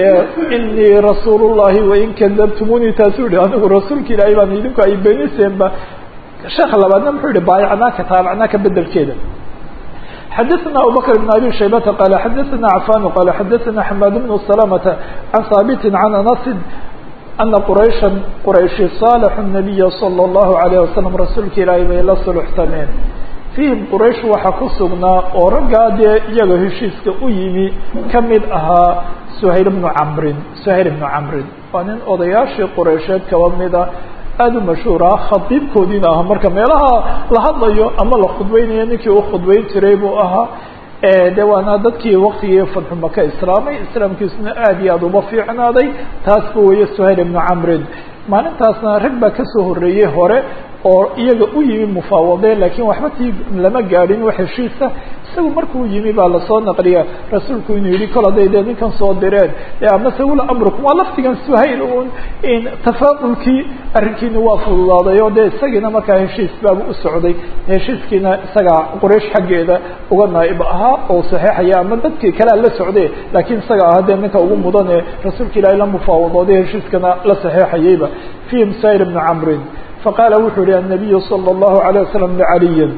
inii rasuul llahi wain kadabtumunii taasuu yihi anigu rasuulka ilaahay baan idinku ay beniseenba sheekha labaadna muxuu yihi baayacnaaka taabacnaaka bedelkeeda xadaثna abubakr بn abi shaybata qala xadaثna cafan qala xadaثna xamaad bnu salamata can haabiti can anasin ana quraysha qurayshi saalaxu الnabiya salى اllahu alayh wasalam rasuulka ilaahay bay la suluxtameen fiihim quraysh waxaa ku sugnaa oo raggaa dee iyaga heshiiska u yimi kamid ahaa suhayl bnu camrin suhayl bnu camrin waa nin odayaashii quraysheed kaba mida aada u mashhuur ah khadiibkoodiina aha marka meelaha la hadlayo ama la khudbeynayo ninkii u khudbeyn jiray buu ahaa de waana dadkii waktigii fadxu maka islaamay islaamkiisuna aad iyo aada uba fiicnaaday taas bu weeye suhayl ibnu camrin maalintaasna rag baa kasoo horreeyey hore oo iyaga u yimi mufaawadeen lakiin waxba tii lama gaadhin wax heshiisa isagu markuu yimi baa lasoo naqliya rasuulku inuu yihi kol hadday dee ninkan soo direen amase wula amrukum waa laftigan suhayl un in tafaa'ulkii arrinkiina waa fududaaday oo dee isagiina markaa heshiis baabu u socday heshiiskiina isagaa quraysh xaggeeda uga naaib ahaa oo saxeixaya ama dadkii kalea la socde laakiin isaga aha dee ninka ugu mudan ee rasuulka ilaahay la mufaawadooday heshiiskana la saxeixayayba fihim suhayl bnu camrin faqaala wuxuu yihi الnabiyu salى الlahu عalيه wasalam licaliyin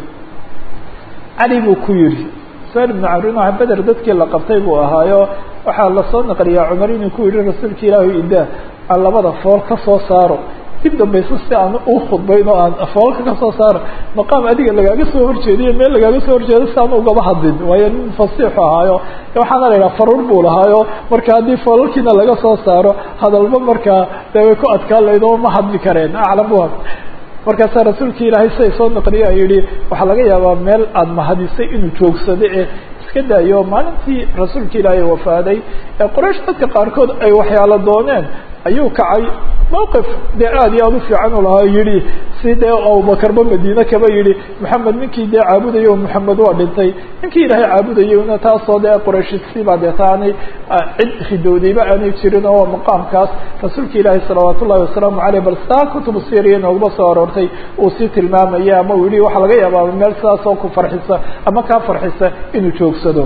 cali buu ku yihi suhayl ibnu camrin waa beder dadkii la qabtay buu ahaayo waxaa lasoo naqliyaa cumar inuu ku yihi rasuulka ilaahu idaa aan labada fool ka soo saaro dib dambayso si aan u khudbayn oo aan foolka kasoo saaro maqaam adiga lagaaga soo horjeediyo meel lagaaga soo horjeedo si aan ugaba hadlin waayo nin fasiixu ahaayo waxaana la yidhaha faruur buu lahaayo marka haddii foolalkiina laga soo saaro hadalba markaa dee way ku adkaan layd oo ma hadli kareen aclamuha markaasaa rasuulka ilaahay siday soo naqliya yihi waxaa laga yaabaa meel aada mahadisay inuu joogsado ee iska daayo maalintii rasuulka ilaahay wafaaday ee qoraysh dadka qaarkood ay waxyaalo dooneen ayuu kacay mawqif dee aada iyo aada u fiican u lahaa yihi si dee abubakarba madiine kaba yihi maxamed ninkii dee caabudayo maxamed waa dhintay ninkii ilaahay caabudayona taasoo dee qorayshisiibaa dee taanay cid ridowdayba aanay jirin oo maqaamkaas rasuulka ilaahay salawaat ullahi wasalaamu caleyh bal saa kutubu siriya nooguma soo aroortay uu sii tilmaamaya ama uu yihi waxaa laga yaabaa meel sidaas oo ku farxisa ama kaa farxisa inuu joogsado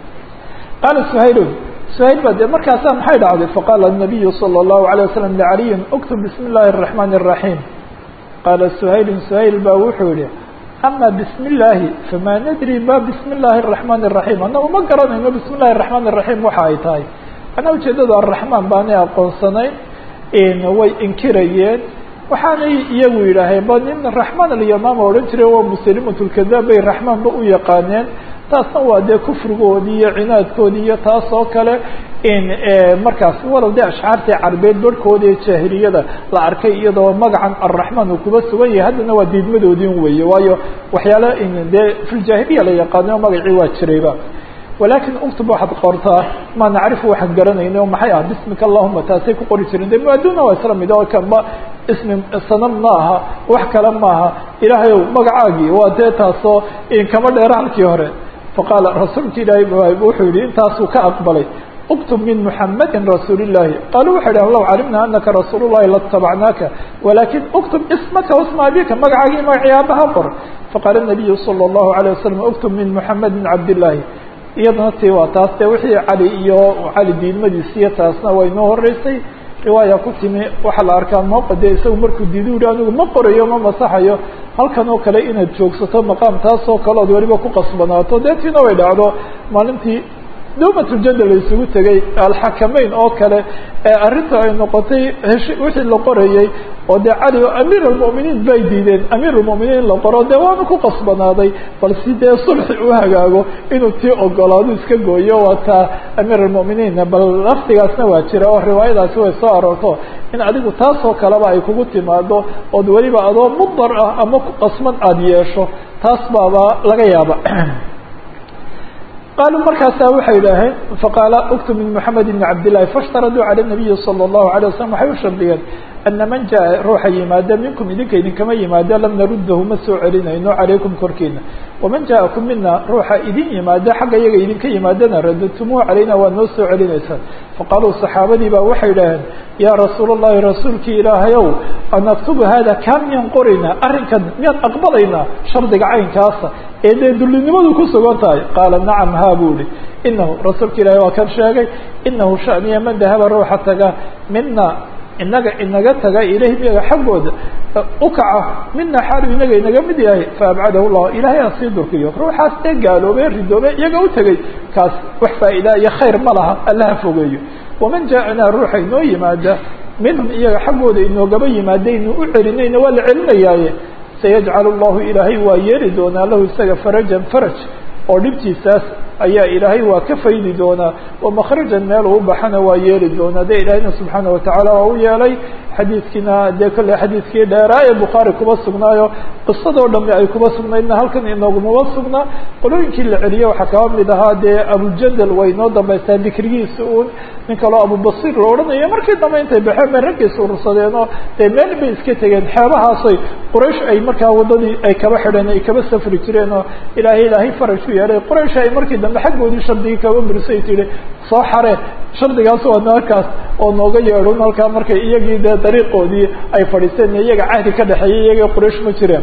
qaala suhaylun suhayl ba de markaasaa maxay dhacday faqaala الnabiyu salى الlahu عalيه wasalam licaliyin اktub bismi اllahi الرaحmani الرaحيم qaala suhaylun suhayl ba wuxuu yihi ama bismi اllahi fama nadri ma bismi اllahi الرaحmani الرaحيم annagu ma garanayno bismi اllahi الرaحmani الرaحيم waxa ay tahay anaa ujeedada araحmaan baanay aqoonsanayn way inkirayeen waxaanay iyagu yidhaaheen ba nin raxmaan alyamaama odhan jiray waa muslimat lkadaab bay raxmaan ba u yaqaaneen taasna waa dee kufrigoodii iyo cinaadkoodii iyo taas oo kale in markaas walow dee ashcaartii carbeed barhkooda ee jaahiliyada la arkay iyadoo magacan arraxmaan uu kuba sugan yahay haddana waa diidmadoodin weeye waayo waxyaala dee filjaahiliya la yaqaano magacii waa jirayba walakin uktub waxaad qortaa ma nacrifu waxaan garanayna oo maxay ah bismika allahuma taasay ku qori jireen de muaduna waa isla mid oo kanba ismi sanam ma aha wax kale maaha ilaahay ow magacaagii waa dee taasoo kama dheera halkii hore faqaala rasuulka ilaahay wuxuu yihi intaasuu ka aqbalay اktb min mحamadi rasuul الlahi qaluu waxay dhahn low calimna anaka rasuul الlahi latabacnaaka walakin اktb ismaka وsma abika magacaagii magacii aabaha qor faqaala الnabiyu salى الlahu عalيه wasalam اktb min mحamadi cabd الlahi iyadana ti waa taas de wixii cali iyo cali diidmadiisiiyo taasna way noo horeysay riwaaya ku timi waxaa la arkaa maqade isagu markuu diidu yihi anigu ma qorayo ma masaxayo halkan oo kale inaad joogsato maqaam taas oo kale ood weliba ku qasbanaato dee tiina way dhacdo maalintii dawmatljada la isugu tegay alxakameyn oo kale ee arrinta ay noqotay heshi wixii la qorayey oo dee cali o amiir almu'miniin bay diideen amiir almu'miniin la qoro dee waanu ku qasbanaaday bal si dee sulxi u hagaago inuu tii ogolaado iska gooyo waa taa amiir almu'miniinna bal laftigaasna waa jira oo riwaayadaasi way soo aroorto in adigu taasoo kaleba ay kugu timaado ood weliba adoo mudar ah ama ku qasban aada yeesho taas baaba laga yaaba qaluu markaasaa waxay idhaaheen faqaala uktub min mحamed بn cabd لlahi faاshtaraduu calى الnabiyi salى الlahu عalيه waslm waxay u shardiyeen ana man jaa ruuxa yimaada minkum idinka idinkama yimaado lam naruddahu ma soo celinayno calaykum korkiina waman jaakum mina ruuxa idin yimaado xagga iyaga idinka yimaadana radadtumuhu calayna waa noo soo celinaysaan faqaaluu saxaabadii baa waxay idhaaheen yaa rasuul اllahi rasuulkii ilaahayow anaktubu hada kaa miyaan qoraynaa arrinkan miyaan aqbalaynaa shardiga caynkaasa ee dee dullinimadu ku sugan tahay qaala nacam ha buu ihi inahu rasuulka ilahi waa kan sheegay inahu shaniya man dahaba ruuxa taga mina inaga inaga taga ilayhim iyaga xaggooda ukaca mina xaalu inaga inaga mid yahay faabcadahu llah ilahay aan sii durkiyo ruuxaas ee gaaloobay ridoobay iyaga u tegay kaas wax faa'idaa iyo khayr ma laha allaha fogeeyo waman jaaanaa ruuxa inoo yimaada minhum iyaga xaggooda inoogaba yimaadaynu u celinayna waa la celinayaaye sayajcal llahu ilaahay waa yeeli doonaa lahu isaga farajan faraj oo dhibtiisaas ayaa ilaahay waa ka faydi doonaa oo makhrajan meel uu baxana waa yeeli doonaa de ilaahayna subxaana watacaala waa u yeelay xadiidkiina dee kolley xadiidkii dheeraa ee bukhaari kuba sugnaayo qisadoo dhami ay kuba sugnaydna halkan inoogumaba sugnaa qolooyinkii la celiyey waxaa kaba mid ahaa dee abujandal way noo dambaystaa dikrigiisa uun nin kaloo abubasiir la odhanayo markii dambe intay baxeen bay raggiisa urursadeenoo dee meel bay iska tegeen xeebahaasay quraysh ay markaa waddadii ay kaba xidheen ay kaba safri jireen oo ilaahay ilaahay faraj ku yeelay quraysh ay markii dambe xaggoodii shardigii kaba burisay tihi soo xare shardigaas waa halkaas oo nooga yeedhun halkaa markay iyagii dee dariiqoodii ay fadhiisteen iyaga cahdi ka dhexeeyay iyagii quraysh ma jireen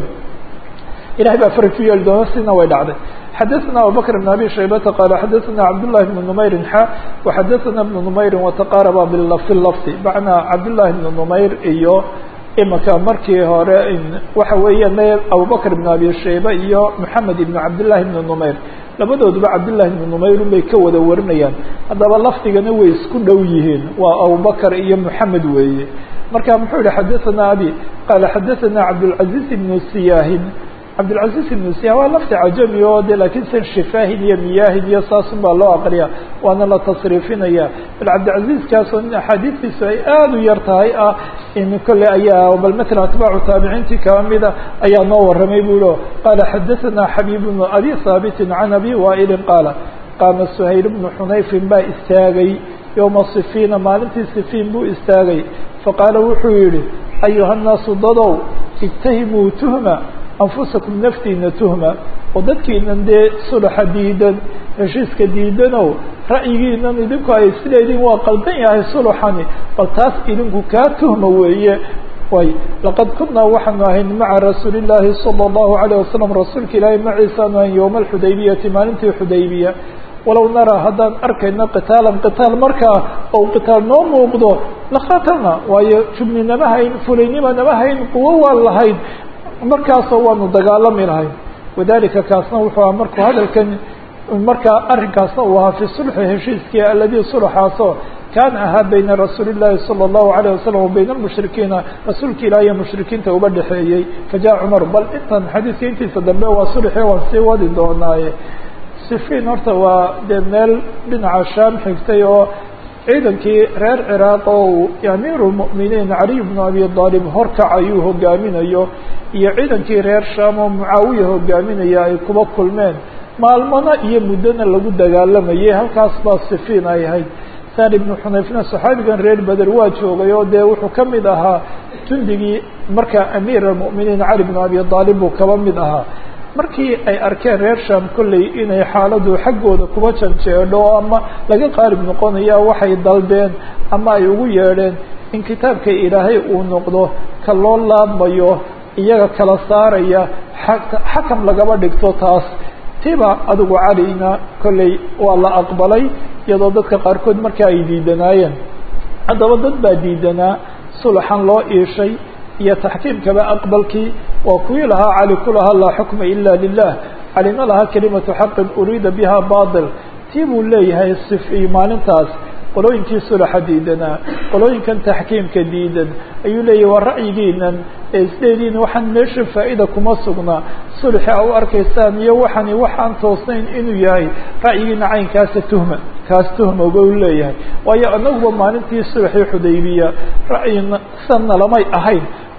ilahay baa faraj ku yeeli doona sina way dhacday xadaثna abubakr بn abi shaybata qala xadaثna cabdالlahi بn نmayri xa وxadaثna بn نmayri وataqaraba fi lafdi macnaa cabdالlahi بn نmayr iyo imika markii hore waxa weeya me abubakr بn abi shayba iyo mحamed ibn cabdالlahi بn نmayr labadooduba cabdالlahi بn نmayr bay ka wada warinayaan haddaba lafdigana way isku dhow yihiin waa abubakr iyo mحamed weeye marka muxuu yihi xadaثna abi qala xadaثna cabdالcaزiز بn siyahin cabdilcaziz ibnu siya waa lafti cajami oo de laakiin san shifaahin iyo miyaahin iyo saasun baa loo aqriya waana la tasriifinaya bal cabdilcaziizkaasoo nin axaadiistiisu ay aada u yar tahay ah in kolley ayaa bal matala atbaacu taabiciintii kaba mida ayaa noo warramay bu ihi qaala xadaثana xabiib bnu abi haabitin can abi waa'ilin qaala qaama suhayl bnu xunayfin baa istaagay yowma sifiina maalintii sifiin buu istaagay faqaala wuxuu yihi ayuha nnaasu dadow ijtahimuu tuhma anfusakum naftiina tuhma oo dadkiinan dee sulaxa diidan heshiiska diidanow ra'yigiinan idinku ay sideedin waa qaldan yahay suluxani bal taas idinku kaa tuhma weeye way laqad kunaa waxaanu ahayn maca rasuuli llaahi sala allahu alayh wasalam rasuulka ilaahay maciisaanu ahayn yowma alxudaybiyati maalintii xudaybiya walow naraa haddaan arkayno qitaalan qitaal markaa ou qitaal noo muuqdo laqatalna waayo jubninama hayn fulaynima nama hayn quwo waan lahayn markaasoo waanu dagaalami lahayn wadalika kaasna wuxuu aha markuu hadalkan markaa arrinkaasna uu ahaa fi sulxi heshiiskii aladii sulxaasoo kaana ahaa bayna rasuuli llaahi sala allahu alayh wasalam wa bayna almushrikiina rasuulka ilaah iyo mushrikiinta uba dhexeeyey fajaءa cumar bal intan xadiiska intiisa dambe waa sulxi waan sii wadi doonaaye sifiin horta waa dee meel dhinaca shaam xigtay oo ciidankii reer ciraaq oo uu amiiru lmu'miniin caliy bnu abi aalib horkacayuu hogaaminayo iyo ciidankii reer shaam oo mucaawiya hogaaminaya ay kuba kulmeen maalmana iyo muddona lagu dagaalamayay halkaas baa sifiin ay ahayd saan ibnu xunayfna saxaabigan reer beder waa joogay oo dee wuxuu ka mid ahaa jundigii markaa amiir almu'miniin cali bnu abi aalib buu kaba mid ahaa markii ay arkeen reer sham kolley inay xaaladu xaggooda kuba janjeedho ama laga qaalib noqonaya waxay dalbeen ama ay ugu yeedheen in kitaabka ilaahay uu noqdo ka loo laabmayo iyaga kala saaraya xakam lagaba dhigto taas tiba adigu calina kolley waa la aqbalay iyadoo dadka qaarkood marka ay diidanaayeen haddaba dad baa diidanaa sulaxan loo iishay iyo taxkiimkaba aqbalkii waa kuwii lahaa cali ku lahaa laa xukma ila lilah calina lahaa kelimatu xaqin uriida biha bail tii buu leeyahay sifi maalintaas qolooyinkii sulaxa diidanaa qolooyinkan taxkiimka diidan ayuu leeyahy waa ra'yigiinan ee isleediin waxaan meesha faa'ida kuma sugna sulxi a u arkaysaan iyo waxani waxaan toosnayn inuu yahay ra'yigiina caynkaasa tuhma kaas tuhma ba u leeyahay waayo anaguba maalintii sulxii xudaybiya ra'yi sanna lamay ahayn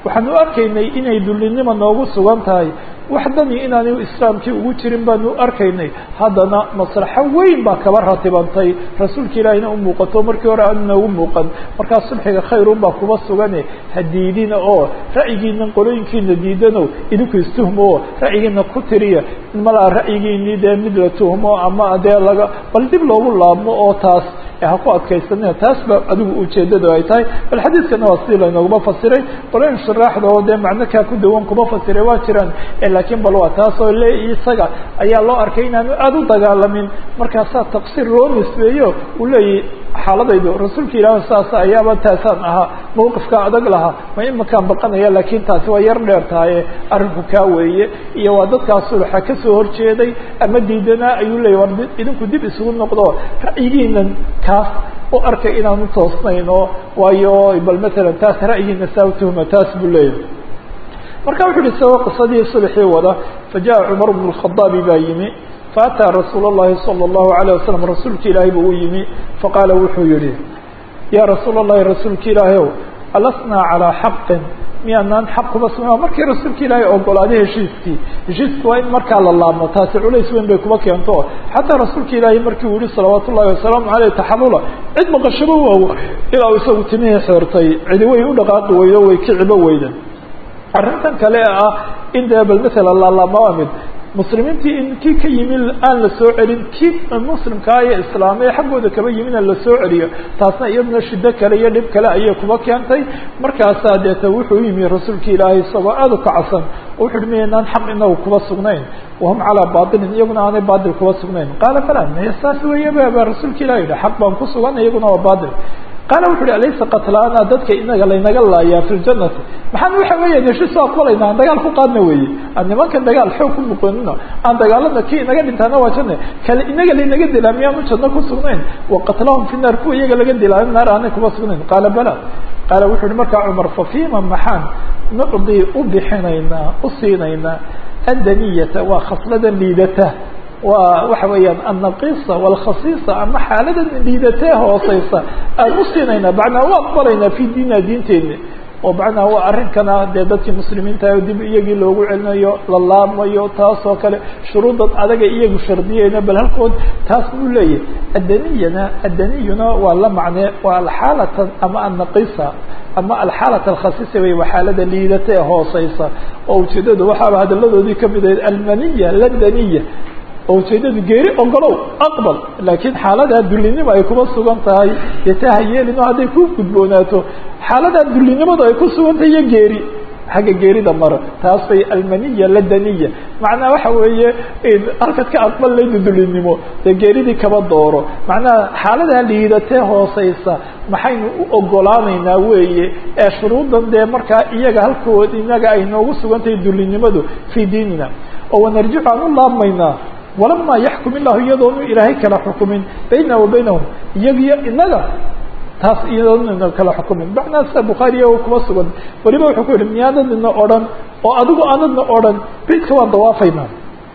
waxaan u arkaynay inay dullinima noogu sugan tahay wax dani inaanu islaamkii ugu jirin baanu u arkaynay haddana maslaxo weyn baa kaba ratibantay rasuulka ilaahina u muuqato markii hore aanu noogu muuqan markaa sulxiga khayrun baa kuba sugane ha diidina oo ra'yigiina qolooyinkiina diidano idinku istuhmo oo ra'yigiina ku tiriya malaa ra'yigiinii dee mid la tuhmo ama dee laga bal dib loogu laabmo oo taas ha ku adkaysanina taas ba adigu ujeedadu ay tahay bal xadiiskana waa sidii laynooguma fasiray qolooyin shuraaxda oo dee macno kaa ku dawan kuma fasiray waa jiraan laakiin bal waa taas oo le isaga ayaa loo arkay inaanu aada u dagaalamin markaasaa taqsiir loo nisbeeyo uu leeyahy xaaladaydu rasuulka ilaah saas ayaaba taasaan ahaa mawqifka adag lahaa ma imakaan baqanaya laakiin taasi waa yar dheer tahaye arrinku kaa weeye iyo waa dadkaa sulxa kasoo horjeeday ama diidanaa ayuu leeyay war idinku dib isugu noqdo ra'yigiinan kaas u arkay inaanu toosnayno waayo bal matalan taas ra'yigiina saa utuhma taas buu leeyahay marka wuxu uhi isagoo qisadii sulxii wada fajaءa cumar bnu الkhadaabi baa yimi faataa rasuul الlahi salى الlahu عalيه wasalam rasuulka ilaahay buu u yimi faqaala wuxuu yihi ya rasuul الlahi rasuulka ilaahay ow alasnaa calىa xaqin miyaanaan xaq kuba sugna markii rasuulka ilaahay ogolaaday heshiiskii heshiiska waa in markaa la laabmo taasi culays weyn bay kuba keento xataa rasuulka ilaahay markii uu yihi salawaat ullahi wasalaamu aleyh taxalula cid maqashaba waaw ilaa uu isagu timihii xeertay cidi way u dhaqaaqi weydo way kicibo weyda arrintan kale ah in dee bal maala laalaabmaa mid muslimiintii in kii ka yimi aan la soo celin kii muslimkaa iyo islaamee xaggooda kaba yimina la soo celiyo taasna iyaduna shido kale iyo dhib kale ayay kuba keentay markaasaa deeta wuxuu yimi rasuulka ilaahay isagoo aada u kacsan oo wuxu uhi miyaynaan xaq inagu kuba sugnayn wahum calaa bailin iyaguna aanay bail kuba sugnayn qaala bala maya saas weeye ba rasuulka ilah yihi xaq baan ku sugan iyaguna waa bail qaala wuxu uhi alaysa qatlaana dadka inaga laynaga laayaa fi ljanati maxaan waxa weeya heshiis aqbalayna aan dagaal ku qaadna weeye aan nimankan dagaal xoog ku muqanino aan dagaalada kii inaga dhintaana waa janna kale inaga laynaga dilaa miyaanu janno ku sugnayn wa qatlahum fi naar kuwa iyaga laga dilaayo naar aanay kuma sugnayn qaala bala qaala wuxu uhi markaa cumar fa fima maxaan nucdii u bixinaynaa u siinaynaa andaniyata waa khaslada liidata waa waxa weeyaan annaqisa walkhasiisa ama xaalada liidatee hooseysa aan u siinaynaa macnaa u aqbalaynaa fi diina diinteeni oo macnaa waa arrinkana dee dadkii muslimiinta dib iyagii loogu celinayo la laabmayo taas oo kale shuruudan adaga iyagu shardiyeyna bal halkood taas buu leeyahy addaniyana addaniyuna waa la macnee waa alxaalata ama annaqisa ama alxaalata alkhasiisa wey waa xaalada liidata ee hooseysa oo ujeedadu waxaaba hadalladoodii kamid ahayd almaniya ladaniya oo ujeedadu geeri ogolow aqbal laakiin xaaladaa dullinimo ay kuma sugan tahay dee taa ha yeelino hadday ku gudboonaato xaaladaa dullinimadu ay ku sugan tahay iyo geeri xagga geerida maro taas bay almaniya ladaniya macnaha waxa weeye halkaad ka aqbal layda dullinimo dee geeridii kaba dooro macnaha xaaladaa liidatee hooseysa maxaynu u ogolaanaynaa weeye ee shuruudan dee markaa iyaga halkood inaga ay noogu sugan tahay dullinimadu fii diinina oo wanarjicu aan u laabmaynaa walama yaxkum illahu iyadoonu ilaahay kala xukumin bayna wa baynahum iyagiyo inaga taas iyadoona kala xukumin macnaa sida bukhaariya kuma sugan weliba wuxuu ku yihi miyaanadina odhan oo adigu aanadna odhan beytka waan dawaafaynaa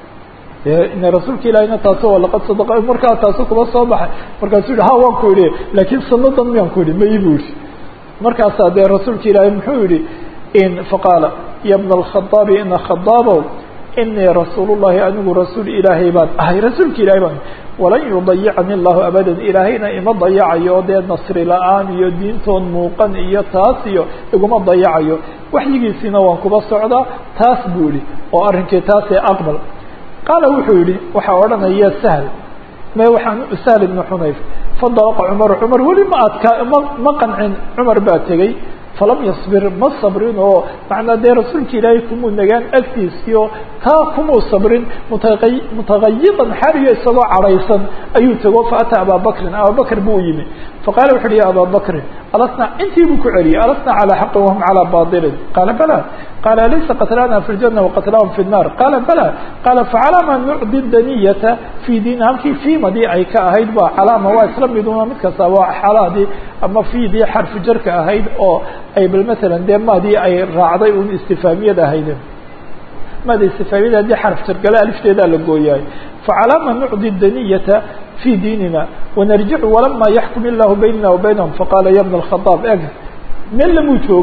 ina rasuulka ilahina taas laqad sadaqa markaa taasu kuma soo baxay markaasuu yihi ha waan ku idhi laakiin sanadan miyaan ku idhi may bu yihi markaasaa dee rasuulka ilaahay muxuu yihi in faqaala ya bna alkhadaabi ina khadaabow inii rasuul llahi anigu rasuul ilaahay baan ahay rasuulka ilahay baan walan yudayicani llahu abadan ilaahayna ima dayacayo oo dee nasri la-aan iyo diintoon muuqan iyo taas iyo iguma dayacayo waxyigiisiina waan kuba socdaa taas buu yihi oo arrinkii taasee aqbal qaala wuxuu yihi waxaa odhanaya sahl me waxaan sahl ibnu xunayf fadalaqa cumar cumar weli ma adkaa ma ma qancin cumar baa tegey falam yasbir ma sabrin oo macnaa dee rasuulka ilaahay kumuu nagaan agtiisiyo taa kumuu sabrin mutaa mutagayidan xariyo isagoo cadhaysan ayuu tego faataa abaa bakrin ababakr buu yimi faqaala wuxu uhi ya abaa bakrin alasna intii buu ku celiyey alasna calaa xaqin wahum calaa bailin qaala bala qaala alaysa qatlana fi ljana waqatlahum fi nnar qaala bala qaala facalaama nucdi daniyata fii diin halkii fiimadii ay ka ahayd ba calaama waa isla miduna mid kasta waa xalaadii ama fiidii xarfu jarka ahayd oo ay bal masalan dee maadii ay raacday un istifaamiyada ahayd maada istifaamiyada haddii xarf jargale alifteedaa la gooyahay facalaama nucdi daniyata fi diinina wanarjicu walama yaxkum illahu baynana wa baynahum faqaala ya bna alkhadaab eg meel lamuu joogin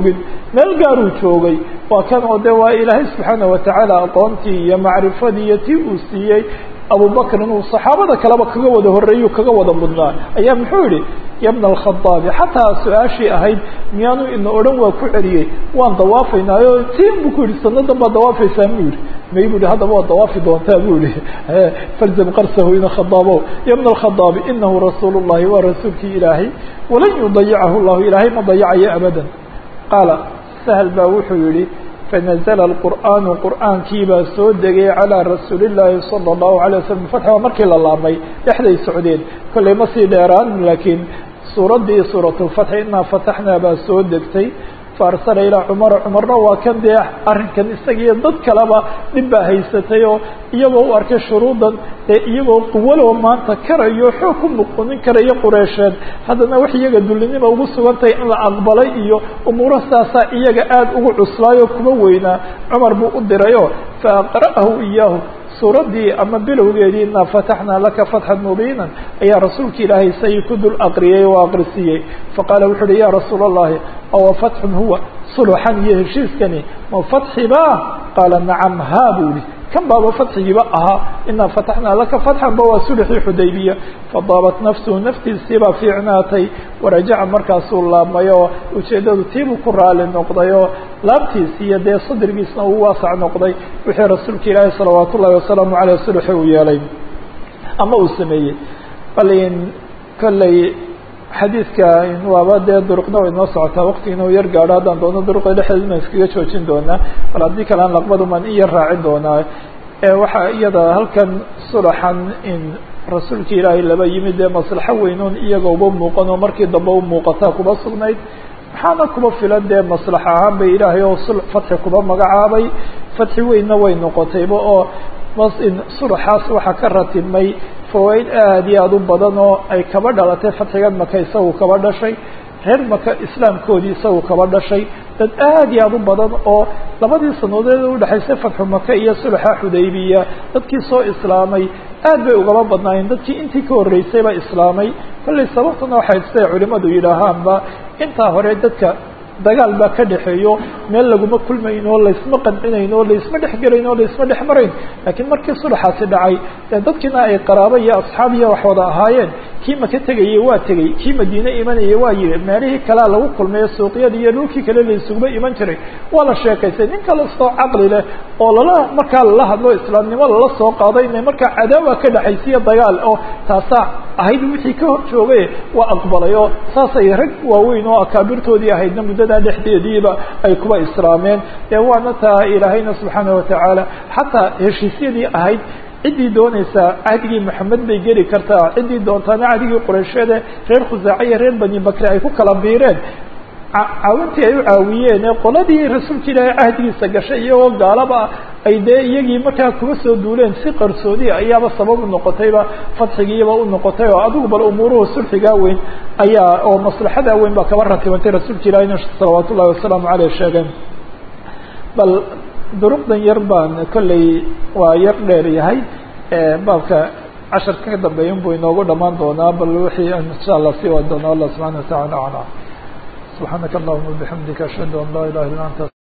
meel gaaruu joogay waa kan oo de waa ilaahay subxaana watacaala aqoontii iyo macrifadii iyo tii uu siiyey abubakr inuu saxaabada kaleba kaga wada horeeyu kaga wada mudnaa ayaa muxuu yihi ya bna alkhadaabi xataa su-aashii ahayd miyaanu ina odhan waa ku celiyey waan dawaafaynaayo tiin buu ku yihi sanadan baad dawaafaysaa mu yihi may bu yihi haddaba waad dawaafi doontaa bu yihi falzam qarsahu ina khadaabo ya bna alkhadaabi inahu rasuul llahi waa rasuulkii ilaahay walan yudayicahu llahu ilaahay ma dayacayo abadan qaala sahl baa wuxuu yihi fanazla alqur'aanu qur'aankii baa soo degay calaa rasuuli llaahi sala allahu alay waslm fatx waa markii la laabmay dhexday socdeen kollay ma sii dheeraan laakiin suuraddii suuratulfatxi inaa fataxnaa baa soo degtay faarsala ilaa cumara cumarna waa kan dee arrinkan isagiiyo dad kaleba dhib baa haysatay oo iyagoo u arkay shuruudan dee iyagoo quwalow maanta karayo xoog ku muqunin karayo qureysheed haddana wax iyaga dullinima ugu sugantahay in la aqbalay iyo umuuro saasaa iyaga aada ugu cuslaayo kuma weynaa cumar buu u dirayoo fa aqra'ahu iyaahu suuraddii ama bilowgeedii inaa fataxnaa laka fatxan mubiinan ayaa rasuulka ilaahay say ku dul aqriyey oo aqrisiiyey faqaala wuxu uhi ya rasuula allahi awa fatxun huwa suluxan iyo heshiiskani ma fatxi ba qaala nacam haa buu yihi kan baaba fatxigiiba ahaa inaa fataxnaa laka fatxan ba waa sulxii xudaybiya fadaabat nafsuhu naftiisiibaa fiicnaatay warajaca markaasuu laabmay oo ujeeddadu tiibuu ku raali noqday oo laabtiisi iyo dee sadrigiisna uu waasac noqday wixii rasuulka ilaahi salawaat ullahi wasalaamu caleyh sulxi uu yeelay ama uu sameeyey bal in kolley xadiidka waaba dee duruqna way noo socotaa waqtigiina u yar gaadho haddaan doono duruqda dhexdeeduna iskaga joojin doonaa bal haddii kale aan laqbadumaan in yar raacin doonaa waxaa iyada halkan sulaxan in rasuulka ilaahay laba yimid dee maslaxo weynoon iyaga uba muuqan oo markii dambe u muuqataa kuba sugnayd maxaana kuba filan dee maslax ahaan bay ilaahay oo sul fatxi kuba magacaabay fatxi weynna way noqotayba oo sulaxaas waxaa ka ratibmay fawaaid aada iyo aada u badan oo ay kaba dhalatay fatxigan maka isagu kaba dhashay reer maka islaamkoodii isagu kaba dhashay dad aada iyo aada u badan oo labadii sanadood udhexaysay fatxu maka iyo sulaxa xudaybiya dadkii soo islaamay aad bay ugaba badnaayeen dadkii intii ka horreysayba islaamay kollay sababtuna waxay siday culimadu yidhaahaanba intaa hore dadka dagaal baa ka dhexeeyo meel laguma kulmayn oo laysma qancinayn oo laysma dhexgelayn oo laysma dhex marayn laakiin markii sulaxaasi dhacay dee dadkiina ay qaraabo iyo asxaab iyo wax wada ahaayeen kii maka tegayey waa tegey kii madiine imanayay waa yihi meelihii kalea lagu kulmayo suuqyadii iyo dhulkii kale laysuguma iman jiray waa la sheekaystay nin kala soo caqli leh oo lala markaa lala hadlo islaamnimo lala soo qaado inay markaa cadaawa ka dhexaysiiyo dagaal oo taasaa ahayd wixii ka hor joogay waa aqbalay oo saasay rag waaweyn oo akaabirtoodii ahaydna muddadaa dhexdeediiba ay kuba islaameen ee waana taa ilaahayna subxaana watacaala xataa heshiisyadii ahayd ciddii doonaysaa cahdigii maxamed bay geli kartaa ciddii doontaana cahdigii qureysheede reer khusaaca iyo reer bani bakri ay ku kala biireen caawintii ay u caawiyeen ee qoladii rasuulka ilaahay cahdigiisa gashay iyagoo gaalaba ay dee iyagii markaa kuma soo duuleen si qarsoodi ayaaba sabab u noqotayba fadxigiiba u noqotay oo adigu bal umuuruhu sulxigaa weyn ayaa oo maslaxadaa weyn baa kaba ratibantay rasuulka ilaahayna salawaat ullahi wasalaamu caleyh sheegeen bal duruqdan yar baan kolley waa yar dheer yahay baabka casharka ka dambeeya unbuu inoogu dhamaan doonaa bal wixii insha allah sii wadi doona allah subxana watacala aclam subxaanaka allahuma bixamdika ashhadu an laa ilaha illa anta